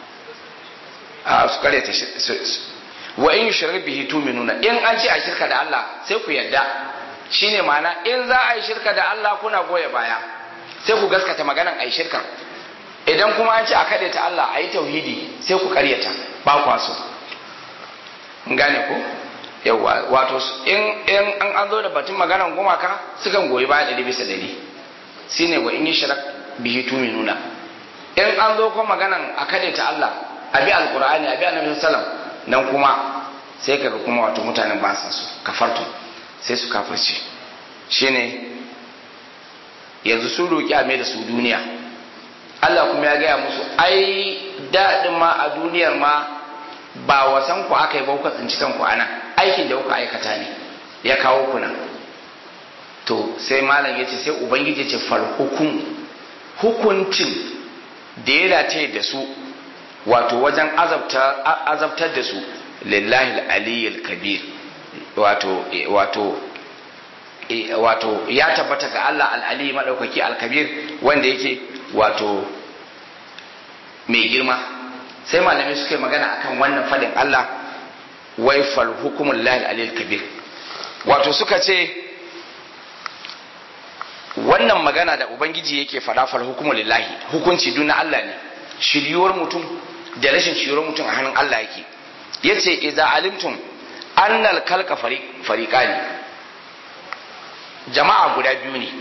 a su karyata wa in yushrik bihi tu'minuna in an ce a shirka da Allah sai ku yadda shine ma'ana in za a yi shirka da Allah kuna goya baya sai ku gaskata maganan a yi shirka idan kuma an ce a kaɗe ta Allah a yi tauhidi sai ku karyata ba kwa so gane ko yawa wato in in an an zo da batun maganan gumaka sukan goyi baya ɗari bisa ɗari shine wa in yi shirak bihi tuminuna in an zo kuma maganan a kaɗe ta Allah a bi alqur'ani a bi annabi sallam nan kuma sai kaga kuma wato mutanen ba sa su kafartu sai su kafirce shine yanzu sun roki a mai da su duniya Allah kuma ya gaya musu ai daɗin ma a duniyar ma ba wasan ku aka yi ba kuka tsinci kanku a nan aikin da kuka aikata ne ya kawo ku nan to sai malam ya ce sai ubangiji ce fal hukum hukuncin da ya dace da su wato wajen azabtar da su lillahi aliyyul kabir wato wato wato ya tabbata ga Allah al-ali madaukaki al-kabir wanda yake wato mai girma sai malamai suka yi magana akan wannan fadin Allah wai fal hukumul lahi alil kabir wato suka ce wannan magana da ubangiji yake fada fal hukumul lillahi hukunci duna Allah ne shiryuwar mutum da rashin shiryuwar mutum a hannun Allah yake yace idza alimtum annal kalka fariqani jama'a guda biyu ne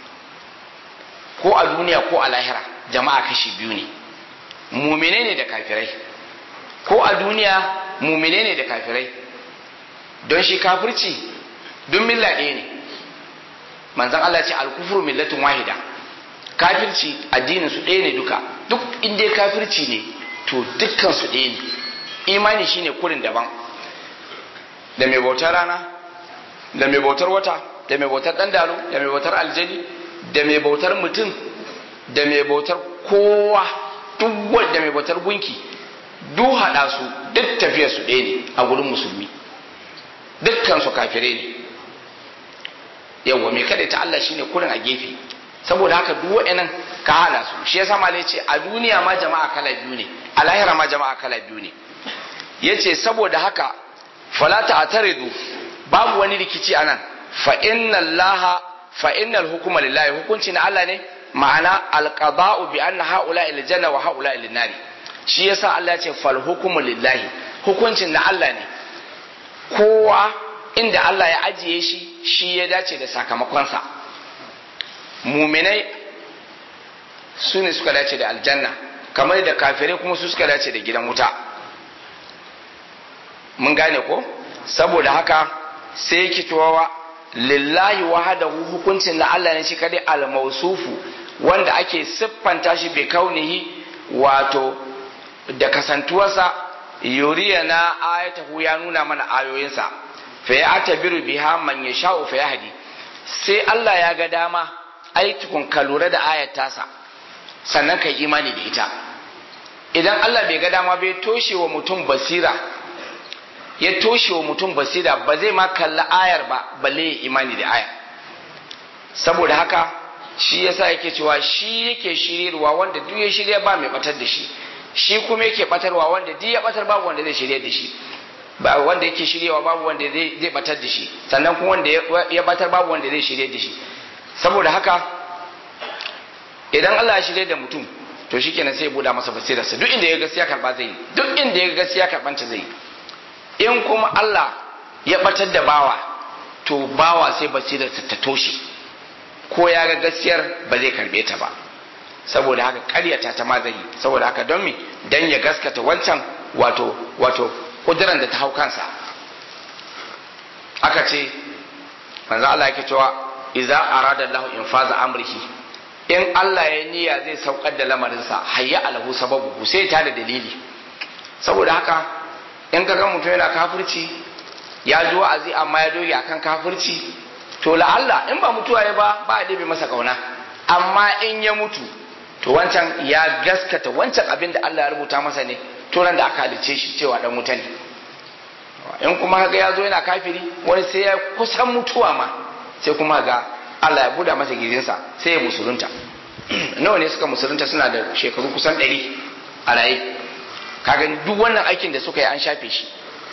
ko a duniya ko a lahira jama'a kashi biyu ne mumine ne da kafirai ko a duniya mumine ne da kafirai don shi kafirci don milla ɗaya ne manzan Allah ce alkufuru millatun wahida kafirci addinin su ɗaya ne duka duk inda kafirci ne to dukkan su ɗaya ne imani shine kurin daban da mai bautar rana da mai bautar wata da mai bautar ɗandalo da mai bautar aljani da mai bautar mutum da mai bautar kowa duk wanda mai bautar gunki duk haɗa su duk tafiyar su ɗaya ne a gurin musulmi dukkan su kafire ne yawa mai kada ta Allah shine kurin a gefe saboda haka duk wa'annan ka hada su shi yasa malai ce a duniya ma jama'a kala biyu ne a lahira ma jama'a kala biyu ne yace saboda haka fala ta'taridu babu wani rikici anan fa inna allaha fa innal hukuma lillahi hukunci na Allah ne ma'ana alqada'u bi anna haula il janna wa haula il nari shi yasa Allah ya ce fal hukmu lillahi hukuncin na Allah ne kowa inda Allah ya ajiye shi shi ya dace da sakamakonsa muminai su ne suka dace da aljanna kamar da kafirai kuma su suka dace da gidan wuta mun gane ko saboda haka sai kitowa lillahi wahadahu hukuncin na Allah ne shi kadai al-mausufu wanda ake siffanta shi bi kaunihi wato da kasantuwarsa yuriya na ayatahu ya nuna mana ayoyinsa fa ya atabiru biha man yasha'u fa yahdi sai Allah ya ga dama ai tukun ka lura da ayat tasa sannan kai imani da ita idan Allah bai ga dama bai toshe wa mutum basira ya toshe wa mutum basira ba zai ma kalla ayar ba balle ya imani da ayar saboda haka shi yasa yake cewa shi yake shiryarwa wanda duk ya shirya ba mai batar da shi shi kuma yake batarwa wanda duk ya batar babu wanda zai shirya da shi ba wanda yake shiryawa babu wanda zai zai batar da shi sannan kuma wanda ya batar babu wanda zai shirya da shi saboda haka idan Allah ya shirya da mutum to shikenan sai ya buɗa masa basirarsa duk inda ya gaskiya karba zai yi duk inda ya gaskiya karbanta zai yi in kuma Allah ya batar da bawa to bawa sai basirarsa ta toshe ko ya ga gaskiyar ba zai karbe ta ba saboda haka karyata ta ma zai yi saboda haka don me dan ya gaskata wancan wato wato kudiran da ta hau kansa aka ce manzo Allah yake cewa idza arada Allah infaza amrihi in Allah ya niyya zai saukar da lamarinsa hayya alahu sababu sai ta da dalili saboda haka in ka ga mutum yana kafirci ya ji wa'azi amma ya doge akan kafirci to la'alla in ba mutuwa ya ba ba a ɗebe masa kauna amma in ya mutu to wancan ya gaskata wancan abin da Allah ya rubuta masa ne to ran da aka halice shi cewa dan wuta ne in kuma kaga ya zo yana kafiri wani sai ya kusan mutuwa ma sai kuma ga Allah ya buda masa gizinsa sai ya musulunta nawa ne suka musulunta suna da shekaru kusan ɗari a raye kaga duk wannan aikin da suka yi an shafe shi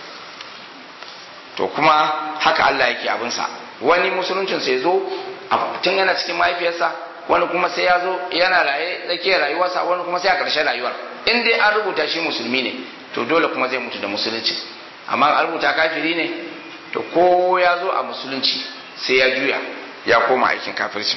to kuma haka Allah yake abinsa wani musuluncin sai zo tun yana cikin mahaifiyarsa wani kuma sai ya zo yana raye tsakiyar rayuwarsa wani kuma sai a ƙarshen rayuwar in dai an rubuta shi musulmi ne to dole kuma zai mutu da musulunci amma an rubuta kafiri ne to ko ya zo a musulunci sai ya juya ya koma aikin kafirci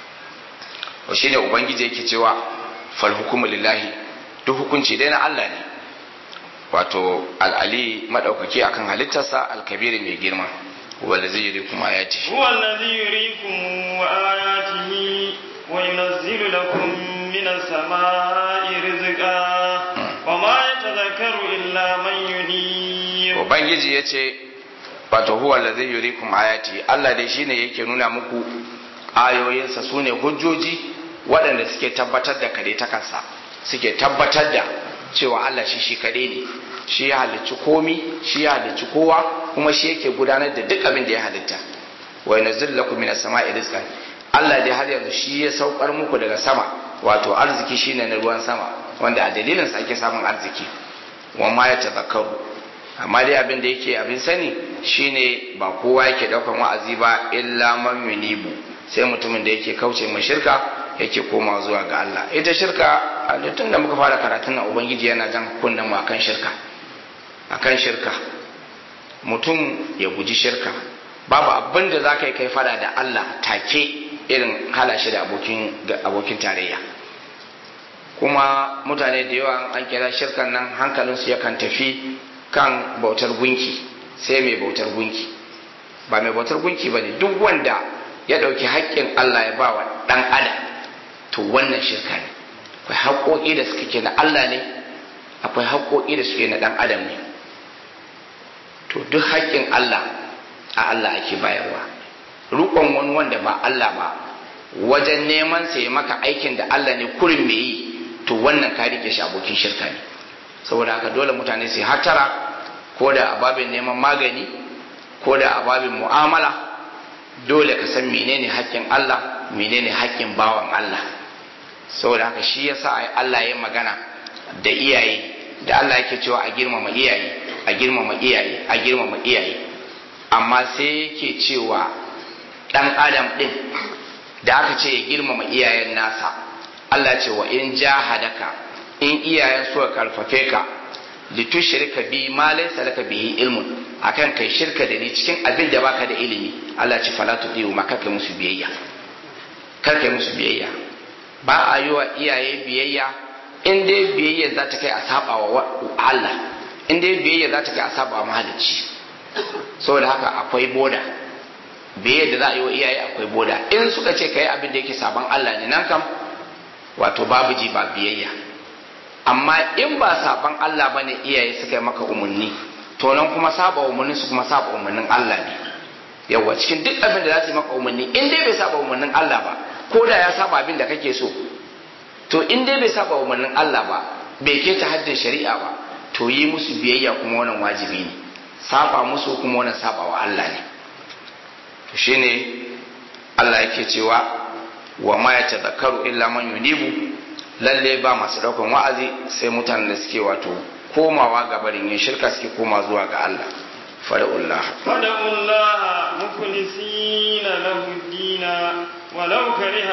to shine ubangiji yake cewa fal hukumu lillahi duk hukunci dai na Allah ne wato al'ali madaukaki akan halittarsa alkabiri mai girma wanda zai yi kuma ayati هو الذي يريكم آياته وينزل لكم من السماء رزقا وما يتذكر إلا من ينيب ubangiji ya ce wato huwa allazi yurikum ayati Allah dai shine yake nuna muku ayoyinsa sune hujjoji waɗanda suke tabbatar da kare ta kansa suke tabbatar da cewa Allah shi shi kaɗai ne shi ya halicci komi shi ya halicci kowa kuma shi yake gudanar da duk abin da ya halitta wa yanzil lakum minas sama'i rizqan Allah dai har yanzu shi ya saukar muku daga sama wato arziki shine na ruwan sama wanda a dalilin sa ake samun arziki wa ma ya tazakkaru amma dai abin da yake abin sani shine ba kowa yake daukan wa'azi ba illa man yunibu sai mutumin da yake kauce mai shirka yake koma zuwa ga Allah ita shirka a tun da muka fara karatun nan ubangiji yana jan kunnen mu akan shirka akan shirka mutum ya guji shirka babu abin da za ka yi kai fada da Allah take irin hala shi da abokin abokin tarayya kuma mutane da yawa an kira shirkan nan hankalinsu yakan tafi kan bautar gunki sai mai bautar gunki ba mai bautar gunki ba ne duk wanda ya ɗauki haƙƙin Allah ya ba wa ɗan adam to wannan shirka ne akwai haƙoƙi da suke na Allah ne akwai haƙoƙi da suke na ɗan adam ne to duk haƙƙin Allah a Allah ake bayarwa rukon wani wanda ba Allah ba wajen neman sa ya maka aikin da Allah ne kurin me yi to wannan ka rike shi abokin shirka ne saboda haka dole mutane su hatara ko da ababin neman magani ko da ababin mu'amala dole ka san menene haƙƙin Allah menene haƙƙin bawan Allah saboda haka shi yasa Allah ya magana da iyaye da Allah yake cewa a girmama iyaye a girmama iyaye a girmama iyaye amma sai yake cewa dan adam din da aka ce ya girmama iyayen nasa Allah ce wa in jahadaka in iyayen suka karfafe ka litushrika bi ma laysa laka bihi ilmun akan kai shirka da ni cikin abin da baka da ilimi Allah ce fala tudiyu ma kai musu biyayya kar kai musu biyayya ba a yi wa iyaye biyayya in dai biyayya za ta kai a saba wa Allah in dai biyayya za ta kai a saba wa mahalicci saboda haka akwai boda biyayya da za a yi wa iyaye akwai boda in suka ce kai abin da yake saban Allah ne nan kam wato babu ji ba biyayya amma in ba saban Allah bane iyaye suka yi maka umarni to nan kuma saba umarnin su kuma saba umarnin Allah ne yawa cikin duk abin da za su yi maka umarni in dai bai saba umarnin Allah ba ko da ya saba abin da kake so to in dai bai saba umarnin Allah ba bai keta haddin shari'a ba to yi musu biyayya kuma wannan wajibi ne saba musu kuma wannan saba wa Allah ne to shine Allah yake cewa wa ma ya tadhakkaru illa man yunibu lalle ba masu daukan wa'azi sai mutanen da suke wato komawa ga barin yin shirka suke koma zuwa ga Allah fada'ullah fada'ullah mukhlisina lahu dina walau kariha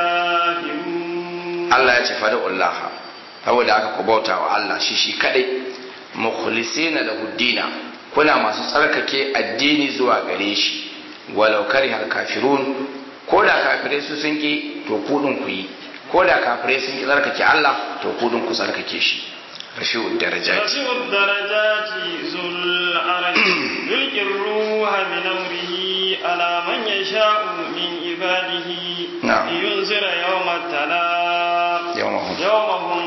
al-kafirun Allah ya ce fada'ullah saboda aka ku bauta wa Allah shi shi kadai mukhlisina lahu dina kuna masu tsarkake addini zuwa gare shi walau kariha al-kafirun ko da kafirai su sun ki to kudin ku yi ko da kafirai sun ki tsarkake Allah to kudin ku tsarkake shi rafi'ud darajati rafi'ud darajati zul arsh yulqi ruha min amrihi ala man yasha'u min ibadihi yunzira yawma talaq yawmahum yawmahum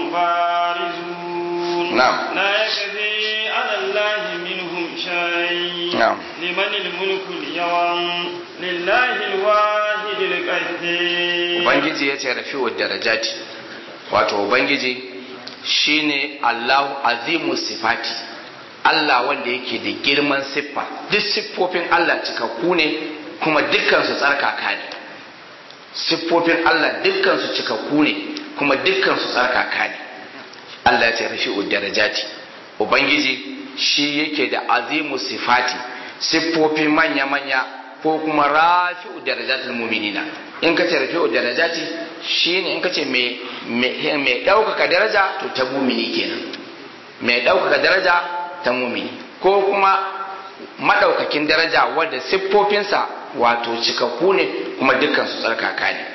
barizun na'am la yakfi ala allahi minhum shay na'am liman al-mulku al-yawm lillahi al-wahid al-qahhar ubangiji ya ce rafi'ud darajati wato ubangiji shine Allahu azimu sifati Allah wanda yake da girman siffa duk siffofin Allah cikakku ne kuma dukkan su tsarkaka ne siffofin Allah dukkan su cikakku ne kuma dukkan su tsarkaka ne Allah ya ce rafi'ud darajati ubangiji shi yake da azimu sifati siffofi manya-manya ko kuma rafi'u darajatul mu'minina in ka ce rafi'u darajati shine in ka ce mai mai ɗaukaka daraja to ta mumini kenan mai ɗaukaka daraja ta mumini ko kuma madaukakin daraja wanda siffofinsa wato cikakku ne kuma dukkan su tsarkaka ne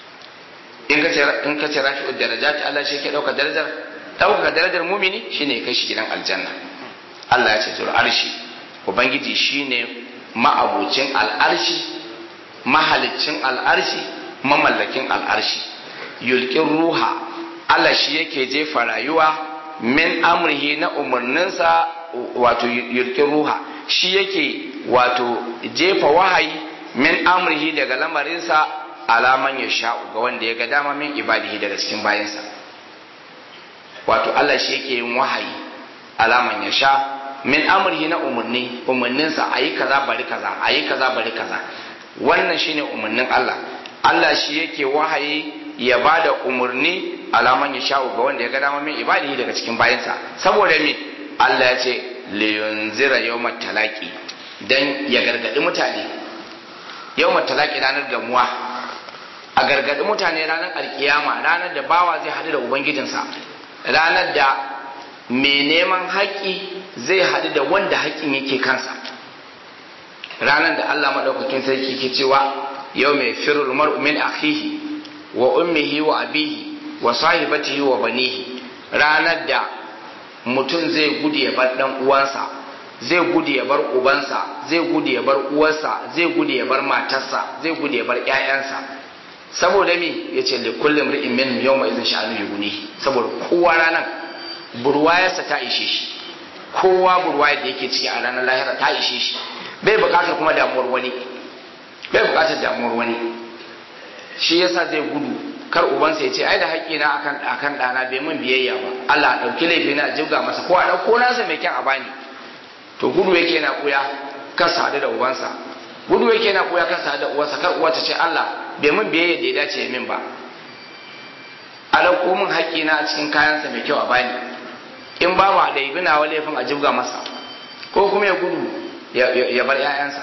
in ka ce in ka ce rafi'u darajati Allah shi ke ɗaukaka darajar ɗaukaka darajar mumini shine kai shi gidan aljanna Allah ya ce zul arshi ubangiji shine ma'abucin al'arshi mahalicin al'arshi mamallakin al'arshi yulkin ruha Allah shi yake jefa rayuwa min amrihi na umarninsa wato yulkin ruha shi yake wato jefa wahayi min amrihi daga lamarinsa alaman ya sha'u ga wanda ya ga dama min ibadihi daga cikin bayansa wato Allah shi yake yin wahayi alaman ya sha min amrihi na umarni umarninsa a yi kaza bari kaza a yi kaza bari kaza wannan shine umarnin Allah Allah shi yake wahayi ya ba da umarni alaman ya sha'u ga wanda ya ga dama min ibadihi daga cikin bayansa saboda me Allah ya ce liyunzira yawmat talaqi dan ya gargadi mutane yawmat talaqi ranar gamuwa a gargadi mutane ranar alkiyama ranar da bawa zai hadu da ubangijinsa ranar da mai neman haƙƙi zai haɗu da wanda haƙƙin yake kansa ranar da Allah maɗaukakin sarki ke cewa yau mai firul mar'u min akhihi wa ummihi wa abihi wa sahibatihi wa banihi ranar da mutum zai gudu ya bar ɗan uwansa zai gudu ya bar ubansa zai gudu ya bar uwarsa zai gudu ya bar matarsa zai gudu ya bar ƴaƴansa saboda me yace li kulli imri'in min yawma idhin sha'anu yughni saboda kowa ranar burwayarsa ta ishe shi kowa burwayar da yake ciki a ranar lahira ta ishe shi bai bukatar kuma damuwar wani bai bukatar damuwar wani shi yasa zai gudu kar ubansa ya ce ai da haƙƙi na akan akan ɗana bai min biyayya ba Allah ɗauki laifi na jibga masa ko a ɗauko nasa mai kyan a bani to gudu yake na kuya kan sadu da ubansa gudu yake na kuya kan sadu da uwarsa kar uwa ta ce Allah bai min biyayya da ya dace ya min ba a ɗauko min haƙƙi na a cikin kayansa mai kyau a bani in ba ma da ibi nawa laifin a jibga masa ko kuma ya gudu ya bar 'ya'yansa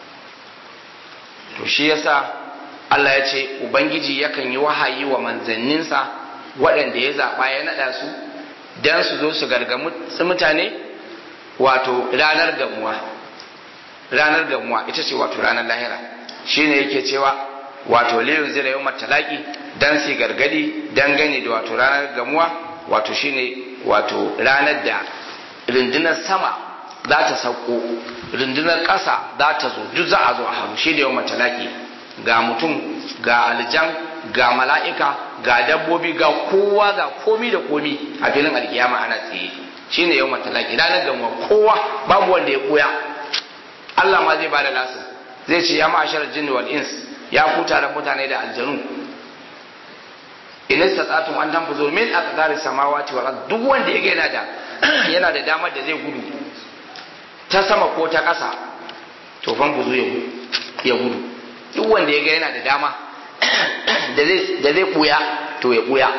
to shi yasa Allah ya ce Ubangiji yakan yi wahayi wa manzanninsa waɗanda ya zaɓa ya naɗa su don su zo su gargamu mutane wato ranar gamuwa ranar gamuwa ita ce wato ranar lahira shine yake cewa wato liyun zira yau matalaki don su gargadi dangane da wato ranar gamuwa wato shine wato ranar da rundunar sama za ta sauko rundunar ƙasa za ta zo duk za a zo a haru shi da yau matalaki ga mutum ga aljan ga mala'ika ga dabbobi ga kowa ga komi da komi a filin alkiyama ana tsaye shine yau matalaki ranar gamuwa kowa babu wanda ya koya Allah ma zai bada lasin zai ce ya ma'ashar jinni wal ins ya ku taron mutane da aljanu in istata'tum an tanfuzu min aqdari samawati wal ard duk wanda ya yana da yana da damar da zai gudu ta sama ko ta ƙasa to fan buzu ya gudu duk wanda ya ga yana da dama da zai buya to ya buya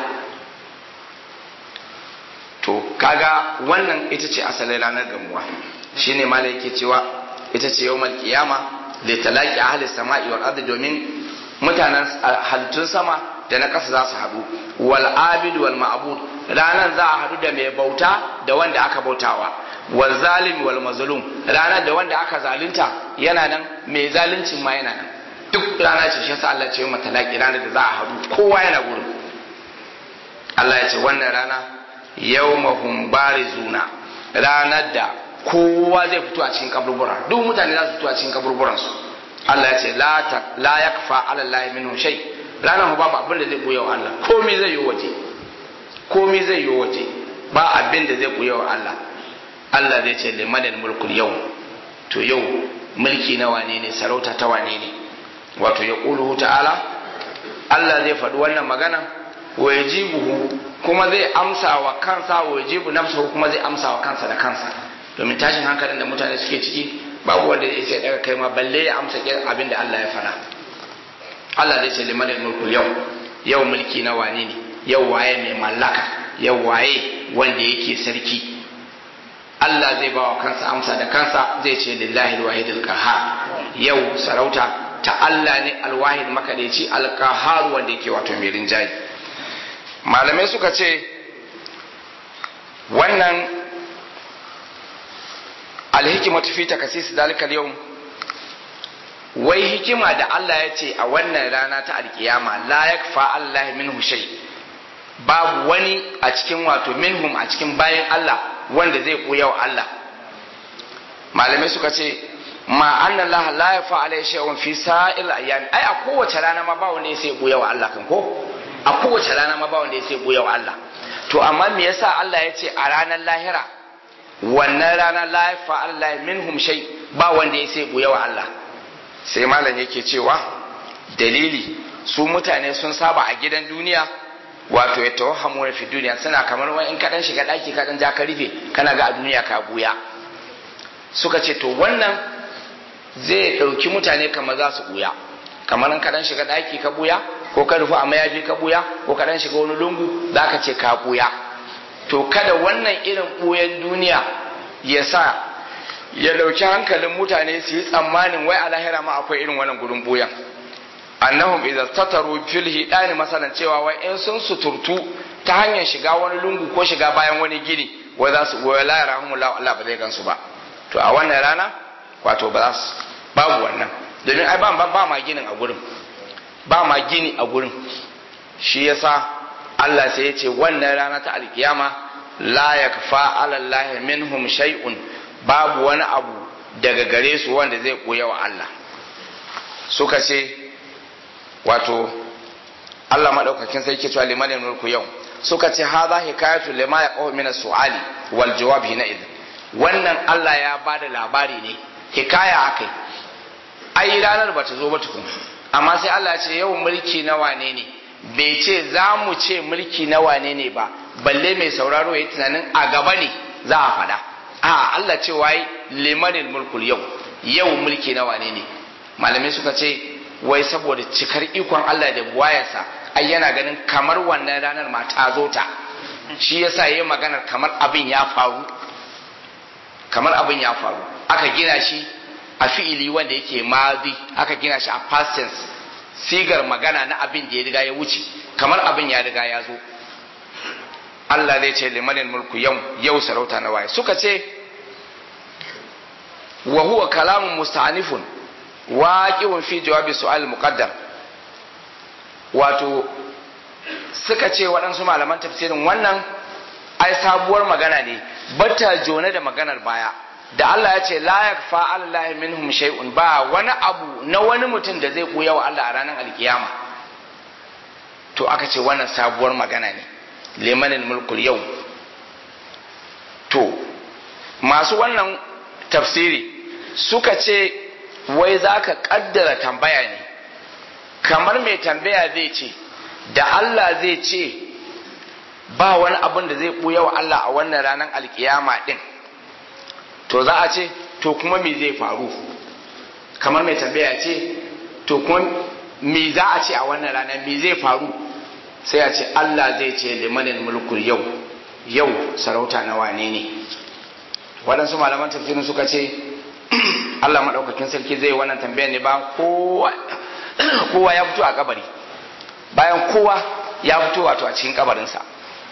to kaga wannan ita ce asalin ranar gamuwa shine malai yake cewa ita ce yawmal qiyama li talaqi ahli samai wal ardi domin mutanen halittun sama da na ƙasa za su haɗu wal abid wal ma'bud ranar za a haɗu da mai bauta da wanda aka bautawa wal zalim wal mazlum ranar da wanda aka zalunta yana nan mai zaluncin ma yana nan duk rana ce shi yasa Allah ce mata talaki ranar da za a haɗu kowa yana gurin Allah ya ce wannan rana yawmahum barizuna ranar da kowa zai fito a cikin kaburbura duk mutane za su fito a cikin kaburburan su Allah ya ce la yakfa ala Allah minhu shay ranar babu abin da zai buya wa Allah komai zai yi waje komai zai yi waje ba abin da zai buya wa Allah Allah zai ce limanil mulkul yau to yau mulki na wane ne sarauta ta wane ne wato ya ƙuluhu ta'ala Allah zai faɗi wannan magana wa yajibuhu kuma zai amsa wa kansa wa yajibu nafsuhu kuma zai amsa wa kansa da kansa domin tashin hankalin da mutane suke ciki babu wanda zai sai daga kai ma balle ya amsa abin da Allah ya faɗa Allah zai ce liman mulku yau yau mulki na wane ne yau waye mai mallaka yau waye wanda yake sarki Allah zai ba wa kansa amsa da kansa zai ce lillahi alwahidul qahhar yau sarauta ta Allah ne alwahid makadaici alqahhar wanda yake wato mai rinjaye malamai suka ce wannan alhikimatu fi takasis dalika yau wai hikima da Allah ya ce a wannan rana ta alkiyama la yakfa Allah minhu shay babu wani a cikin wato minhum a cikin bayan Allah wanda zai koya wa Allah malamai suka ce ma anna Allah la yafa alai shay'un fi sa'il ayyam ai a kowace rana ma ba wanda sai koya wa Allah kan ko a kowace rana ma ba wanda sai koya wa Allah to amma me yasa Allah ya ce a ranar lahira wannan rana la yafa Allah minhum shay ba wanda ya sai koya wa Allah sai malam yake cewa dalili su mutane sun saba a gidan duniya wato ya tawahhamu fi duniya suna kamar wani in kaɗan shiga ɗaki kaɗan ja ka rufe kana ga a duniya ka buya suka ce to wannan zai ɗauki mutane kamar za su buya kamar in kaɗan shiga ɗaki ka buya ko ka rufe a mayafi ka buya ko kaɗan shiga wani lungu za ka ce ka buya to kada wannan irin buyan duniya ya sa ya ɗauki hankalin mutane su yi tsammanin wai a lahira ma akwai irin wannan gurin buyan annahum idza tataru fil hidani masalan cewa wai in sun suturtu ta hanyar shiga wani lungu ko shiga bayan wani gini wai za su wai la yarahum Allah ba zai gansu ba to a wannan rana wato ba za su babu wannan domin ai ba ba ma ginin a gurin ba ma gini a gurin shi yasa Allah sai ya ce wannan rana ta alkiyama la yakfa ala Allah minhum shay'un babu wani abu daga gare su wanda zai koya wa Allah suka ce wato Allah madaukakin sai ke cewa liman mulku yau suka ce hadha hikayatu lima yaqaw min as-su'ali wal jawab hina idh wannan Allah ya bada labari ne hikaya akai ai ranar bata zo ba tukun amma sai Allah ya ce yau mulki na wane ne bai ce za mu ce mulki na wane ne ba balle mai sauraro ya tunanin a gaba ne za a faɗa a Allah ce wai limanil mulkul yau yau mulki na wane ne malamai suka ce wai saboda cikar ikon Allah da buwayarsa ai yana ganin kamar wannan ranar ma ta zo ta shi yasa yayi maganar kamar abin ya faru kamar abin ya faru aka gina shi a fi'ili wanda yake madi aka gina shi a past tense sigar magana na abin da ya riga ya wuce kamar abin ya riga ya zo Allah zai ce limanin mulku yau yau sarauta na waye suka ce wa huwa kalamun musta'anifun waqi'un fi jawabi su'al muqaddam wato suka ce waɗansu malaman tafsirin wannan ai sabuwar magana ne bata jone da maganar baya da Allah ya ce la yakfa Allah minhum shay'un ba wani abu na wani mutum da zai koya wa Allah a ranar alkiyama to aka ce wannan sabuwar magana ne limanin mulkul yau to masu wannan tafsiri suka ce wai za ka kaddara tambaya ne kamar mai tambaya zai ce da Allah zai ce ba wani abin da zai ɓuya wa Allah a wannan ranar alkiyama ɗin to za a ce to kuma me zai faru kamar mai tambaya ce to kuma me za a ce a wannan ranar me zai faru sai a ce Allah zai ce limanin mulkul yau yau sarauta na wane ne waɗansu malaman tafsirin suka ce Allah maɗaukakin sarki zai wannan tambayar ne ba kowa ya fito a kabari bayan kowa ya fito wato a cikin kabarinsa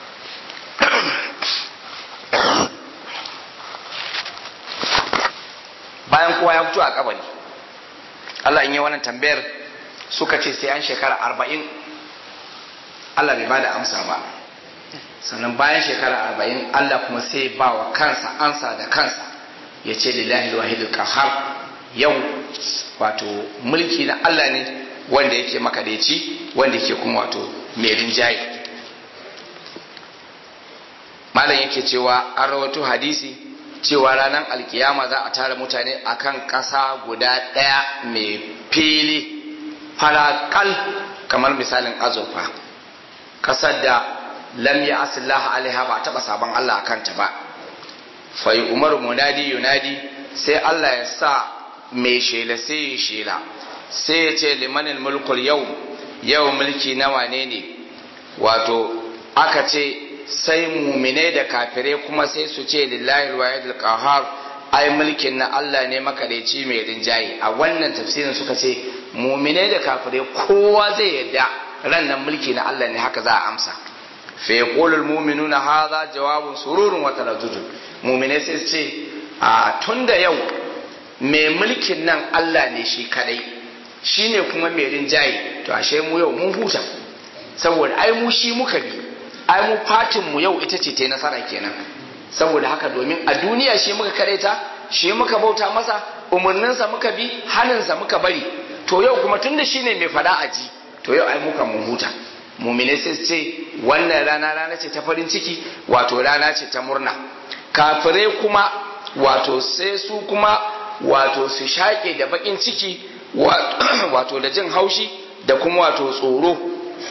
bayan kowa ya fito a kabari Allah in yi wannan tambayar suka ce sai an shekara arba'in Allah bai bada amsa ba sannan bayan shekara arba'in Allah kuma sai ba wa kansa ansa da kansa ya ce lillahi wahidul qahar yau wato mulki na Allah ne wanda yake makadaici wanda yake kuma wato mai rinjaye malam yake cewa an rawato hadisi cewa ranar alkiyama za a tara mutane akan ƙasa guda ɗaya mai fili farakal kamar misalin azurfa ƙasar da lam ya asillah alaiha ba a taɓa sabon Allah a kanta ba fai umar munadi yunadi sai Allah ya sa mai shela sai ya shela sai ya ce limanin mulkul yau yau mulki na wane ne wato aka ce sai mumine da kafirai kuma sai su ce lillahi alwahidul qahar ai mulkin na Allah ne makadaici mai rinjaye a wannan tafsirin suka ce mumine da kafirai kowa zai yarda ran nan mulki na Allah ne haka za a amsa fa yaqulul mu'minuna hadha jawabun sururun wa taladdudun mumine sai su ce a tunda yau mai mulkin nan Allah ne shi kadai shine kuma mai rinjaye to ashe mu yau mun huta saboda ai mu shi muka bi ai mu fatin mu yau ita ce ta yi nasara kenan saboda haka domin a duniya shi muka kareta shi muka bauta masa umarninsa muka bi haninsa muka bari to yau kuma tunda shi ne mai fada a ji to yau ai muka mun huta mumine sai ce wannan rana rana ce ta farin ciki wato rana ce ta murna kafirai kuma wato sai su kuma wato su shaƙe da baƙin ciki wato da jin haushi da kuma wato tsoro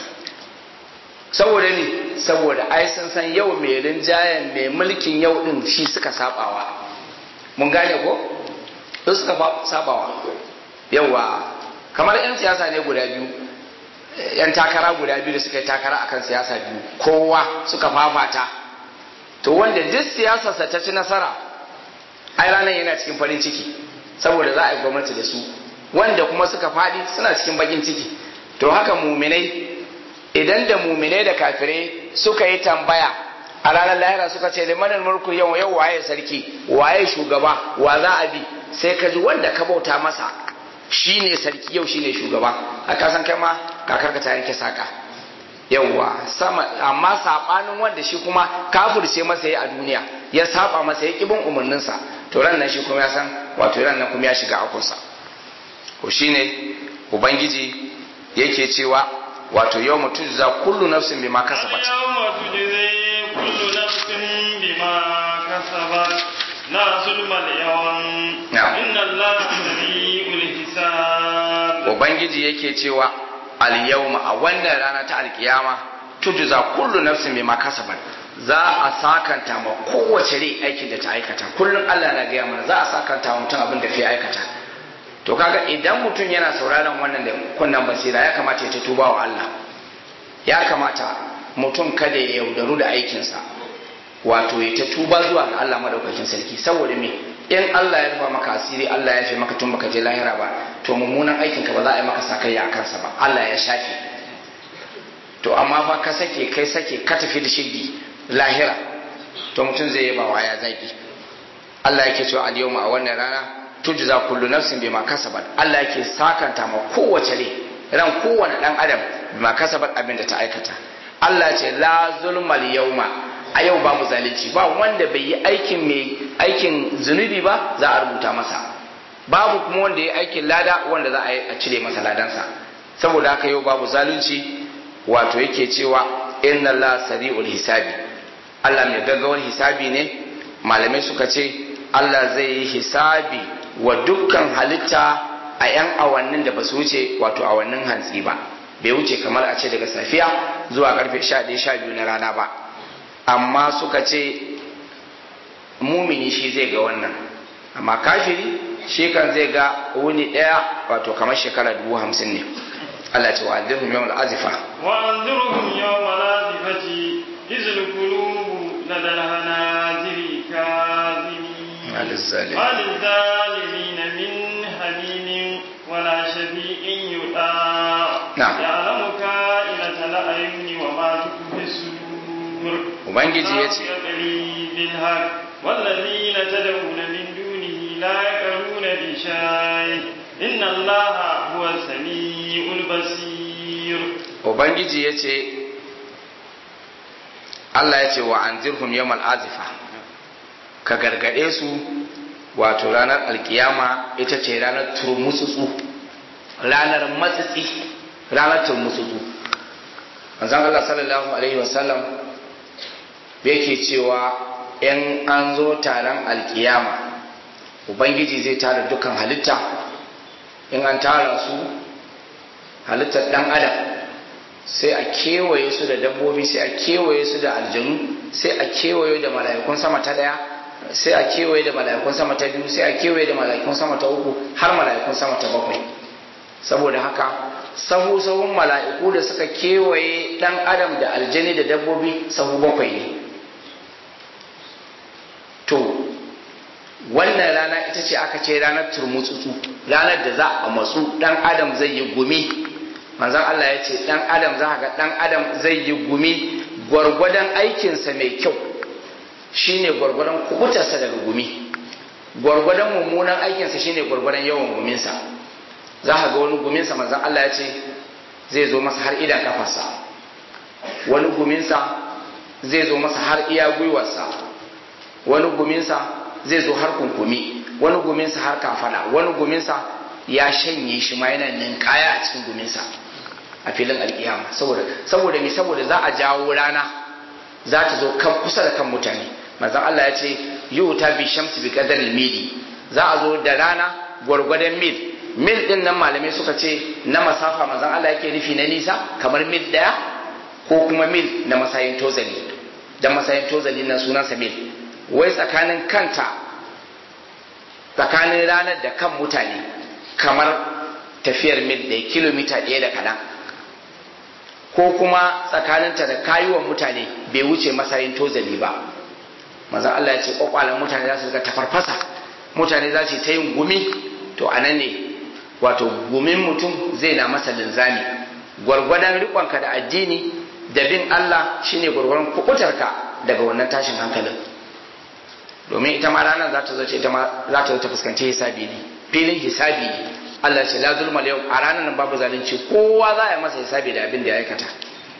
saboda ne saboda ai sun san yau mai rinjayen mai mulkin yau din shi suka sabawa mun gane ko su suka sabawa yawa kamar yan siyasa ne guda biyu yan takara guda biyu da suka yi takara akan siyasa biyu kowa suka fafata to wanda duk siyasarsa ta ci nasara ai ranar yana cikin farin ciki saboda za a yi gwamnati da su wanda kuma suka faɗi suna cikin bakin ciki to haka muminai idan da muminai da kafirai suka yi tambaya a ranar lahira suka ce limanin mulku yau yau waye sarki waye shugaba wa za a bi sai ka ji wanda ka bauta masa shine sarki yau shine shugaba haka san kai ma kakar ka ta yanke saka yauwa sama amma sabanin wanda shi kuma kafirce masa ya a duniya ya saba masa ya kibin umarninsa to ran nan shi kuma ya san wato ran nan kuma ya shiga akunsa ko shine ubangiji yake cewa wato yau mutu za kullu nafsin bima kasabat yawma tujzi kullu nafsin bima kasabat la zulma al-yawm inna allaha sami'ul hisab ubangiji yake cewa al-yawma a wannan rana ta alkiyama tujza kullu nafsin bima kasabat za a sakanta ma kowace rai aikin da ta aikata kullum Allah na gaya mana za a sakanta wa mutum abin da fi aikata to kaga idan mutum yana sauraron wannan da kunnan basira ya kamata ya tuba wa Allah ya kamata mutum kada ya yaudaru da aikinsa wato ya ta tuba zuwa ga Allah madaukakin sarki saboda me in Allah ya rufa maka asiri Allah ya fi maka tun baka je lahira ba to mummunan aikinka ba za a yi maka sakayya a kansa ba Allah ya shafe to amma fa ka sake kai sake ka tafi da shigi lahira to mutum zai yaba wa ya zaki Allah yake cewa al yawma a wannan rana tujza kullu nafsin bima kasabat Allah yake sakanta ma kowace rai ran kowane dan adam bima kasabat abin da ta aikata Allah ce la zulmal yawma a yau babu zalunci ba wanda bai yi aikin mai aikin zunubi ba za a rubuta masa babu kuma wanda ya aikin lada wanda za a cire masa ladansa saboda haka yau babu zalunci wato yake cewa inna Allah sari'ul hisabi Allah mai gaggawar hisabi ne malamai suka ce Allah zai yi hisabi wa dukkan halitta a 'yan awannin da ba su wuce wato awannin hantsi ba bai wuce kamar a ce daga safiya zuwa karfe 11-12 na rana ba amma suka ce mumini shi zai ga wannan amma kafiri shi kan zai ga wuni ɗaya wato kamar shekara dubu hamsin ne Allah ce wa anzirhum yawmal azifa wa anzirhum yawmal azifati izil qulubu ladal hanajiri kazimin وللظالمين من حميم ولا شفيع يطاع نعم. يعلم كائنة الأعين وما تخفي الصدور Ubangiji ya ce, يقضي بالحق والذين تدعون من دونه لا يقرون بشيء إن الله هو السميع البصير Ubangiji ya ce, Allah ya ce wa anzirhum yawmal azifa ka gargaɗe su wato ranar alkiyama ita ce ranar turmutsutsu ranar matsitsi ranar turmutsutsu manzon Allah sallallahu alaihi wasallam yake cewa in an zo taron alkiyama ubangiji zai tara dukkan halitta in an tara su halittar dan adam sai a kewaye su da dabbobi sai a kewaye su da aljanu sai a kewaye da mala'ikun sama ta daya sai a kewaye da mala'ikun sama ta biyu sai a kewaye da mala'ikun sama ta uku har mala'ikun sama ta bakwai saboda haka sahu sahun mala'iku da suka kewaye dan adam da aljani da dabbobi sahu bakwai ne to wannan rana ita ce aka ce ranar turmutsutsu ranar da za a matsu dan adam zai yi gumi manzon Allah ya ce dan adam za ga dan adam zai yi gumi gwargwadon aikinsa mai kyau shine gwargwadon kubutarsa daga gumi gwargwadon mummunan aikinsa shine gwargwadon yawan guminsa za ka ga wani guminsa manzon Allah ya ce zai zo masa har idan kafarsa wani guminsa zai zo masa har iya gwiwarsa wani guminsa zai zo har kunkumi wani guminsa har kafada wani guminsa ya shanye shi ma yana ninkaya a cikin guminsa a filin alkiyama saboda saboda me saboda za a jawo rana za ta zo kan kusa da kan mutane manzon Allah ya ce yuta bi shamsi bi qadar mili za a zo da rana gwargwadon mil mil din nan malamai suka ce na masafa manzon Allah yake nufi na nisa kamar mil daya ko kuma mil na masayin tozali dan masayin tozali na sunansa mil wai tsakanin kanta tsakanin ranar da kan mutane kamar tafiyar mil ɗaya kilomita ɗaya da kaɗan ko kuma tsakaninta da kayuwan mutane bai wuce masayin tozali ba manzon Allah ya ce kwakwalen mutane za su rika tafarfasa mutane za su ta yin gumi to a nan ne wato gumin mutum zai na masa linzami gwargwadon riƙonka da addini da bin Allah shine gwargwadon kukutarka daga wannan tashin hankalin domin ita ma ranar za ta zo ce ita ma za ta zo ta fuskanci hisabi ne filin hisabi ne Allah ce la zulma yau a ranar nan babu zalunci kowa za a yi masa hisabi da abin da ya aikata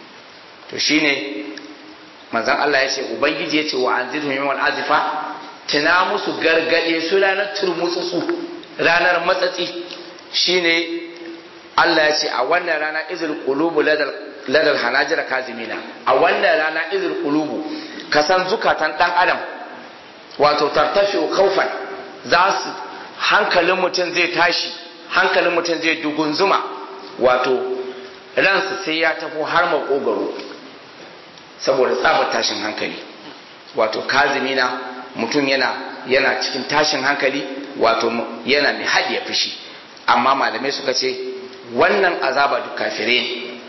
to shine manzon Allah ya ce ubangiji ya ce wa anzirhum yawmal azifa tuna musu gargade su ranar turmutsutsu ranar matsatsi shine Allah ya ce a wannan rana izul qulubu ladal ladal hanajira kazimina a wannan rana izul qulubu kasan zukatan dan adam wato tartafi kaufan za su hankalin mutum zai tashi hankalin mutum zai dugunzuma wato ransa sai ya tafi har makogaro saboda tsabar tashin hankali wato kazimina mutum yana yana cikin tashin hankali wato yana mai haɗiye fushi amma malamai suka ce wannan azaba duk kafire ne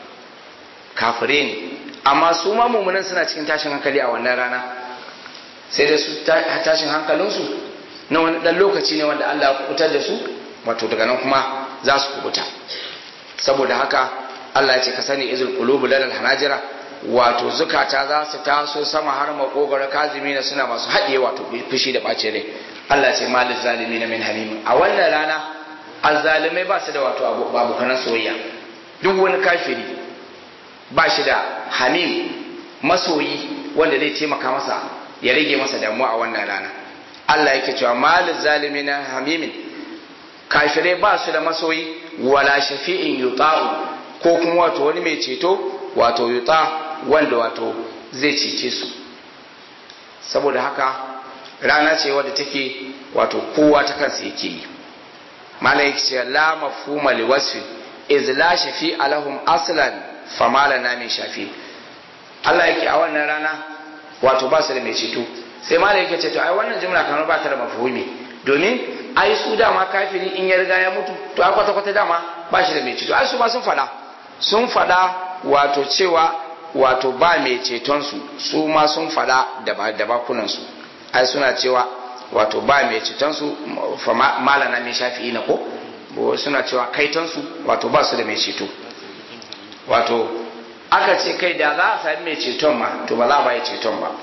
kafire ne amma su ma mummunan suna cikin tashin hankali a wannan rana sai da su tashin hankalinsu na wani ɗan lokaci ne wanda Allah ya kubutar da su wato daga nan kuma za su kubuta saboda haka Allah ya ce ka sani izul qulubu ladal hanajira wato zukata za su taso sama har makogaro kazimi na suna masu haɗiye wato fushi da ɓace rai Allah ce malin zalimi na min hamim a wannan rana azzalimai ba su da wato abokanan soyayya duk wani kafiri ba shi da hamim masoyi wanda zai taimaka masa ya rage masa damuwa a wannan rana Allah yake cewa malin zalimi na hamimin kafirai ba su da masoyi wala shafi'in yuta'u ko kuma wato wani mai ceto wato yuta wanda wato zai cece su saboda haka rana ce wadda take wato kowa ta kansa yake yi malaik ce la mafhuma li wasfi iz la shafi alahum aslan famala na min shafi Allah yake a wannan rana wato ba su da mai ceto sai malaik yake ce to ai wannan jumla kamar ba ta da mafhumi domin ai su dama kafiri in ya riga ya mutu to a kwata kwata dama ba shi da mai ceto ai su ma sun fada sun fada wato cewa wato ba mai ceton su su ma sun fada da bakunan su ai suna cewa wato ba mai ceton su fa malana mai shafi'i na ko suna cewa kaiton su wato ba su da mai ceto wato aka ce kai da za a sami mai ceton ma to ba za a ba ya ceton ba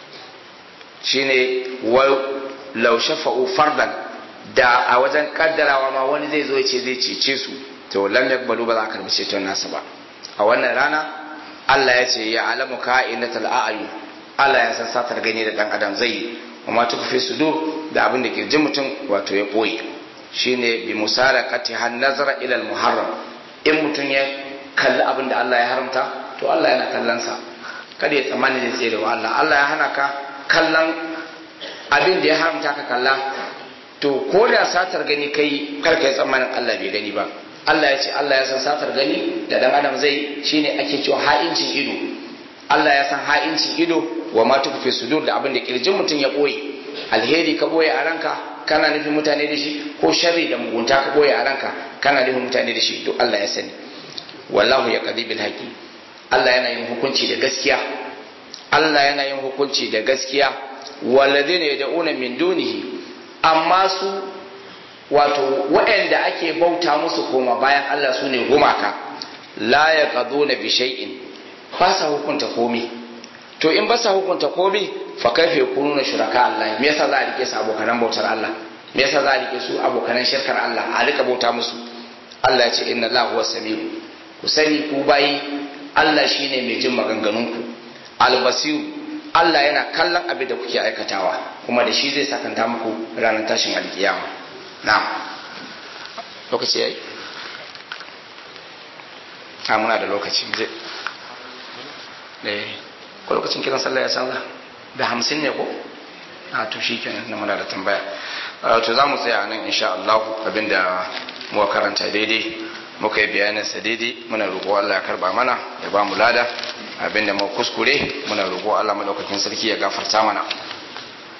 shine wa law shafa'u fardan da a wajen kaddarawa ma wani zai zo ya ce zai cece su to lam yakbalu ba za a karbi ceton nasa ba a wannan rana Allah ya ce ya alamu ka'inatul a'yun Allah ya san satar gani da dan adam zai yi amma tukfi sudur da abin da kirjin mutum wato ya boye shine bi musarakati han nazara ila muharram in mutum ya kalli abin da Allah ya haramta to Allah yana kallon sa kada ya tsammani zai tsere wa Allah Allah ya hana ka kallon abin da ya haramta ka kalla to ko da satar gani kai kar ka yi tsammanin Allah bai gani ba Allah ya ce Allah ya san satar gani da dan adam zai shine ake cewa ha'incin ido Allah ya san ha'incin ido wa ma tukfi sudur da abin da kirjin mutum ya boye alheri ka boye a ranka kana nufin mutane da shi ko sharri da mugunta ka boye a ranka kana nufin mutane da shi duk Allah ya sani wallahu ya qadi bil haqi Allah yana yin hukunci da gaskiya Allah yana yin hukunci da gaskiya walladheena yad'una min dunihi amma su wato waɗanda ake bauta musu koma bayan Allah su ne gumaka la ya ƙado na bishai'in ba sa hukunta komi to in ba sa hukunta komi fa kaife kunu na shuraka Allah me yasa za a rike su abokanan bautar Allah me yasa za a rike su abokanan shirkar Allah a rika bauta musu Allah ya ce inna Allah huwa samiu ku sani ku bayi Allah shine mai jin maganganunku albasiru Allah yana kallon abin da kuke aikatawa kuma da shi zai sakanta muku ranar tashin alkiyama na lokaci yayi a muna da lokaci zai eh ko lokacin kiran sallah ya canza da hamsin ne ko a to shi kenan na muna da tambaya to za mu tsaya nan insha Allah abinda muka karanta daidai muka yi bayanin sa daidai muna roƙo Allah ya karba mana ya ba mu lada abinda mu kuskure muna roƙo Allah madaukakin sarki ya gafarta mana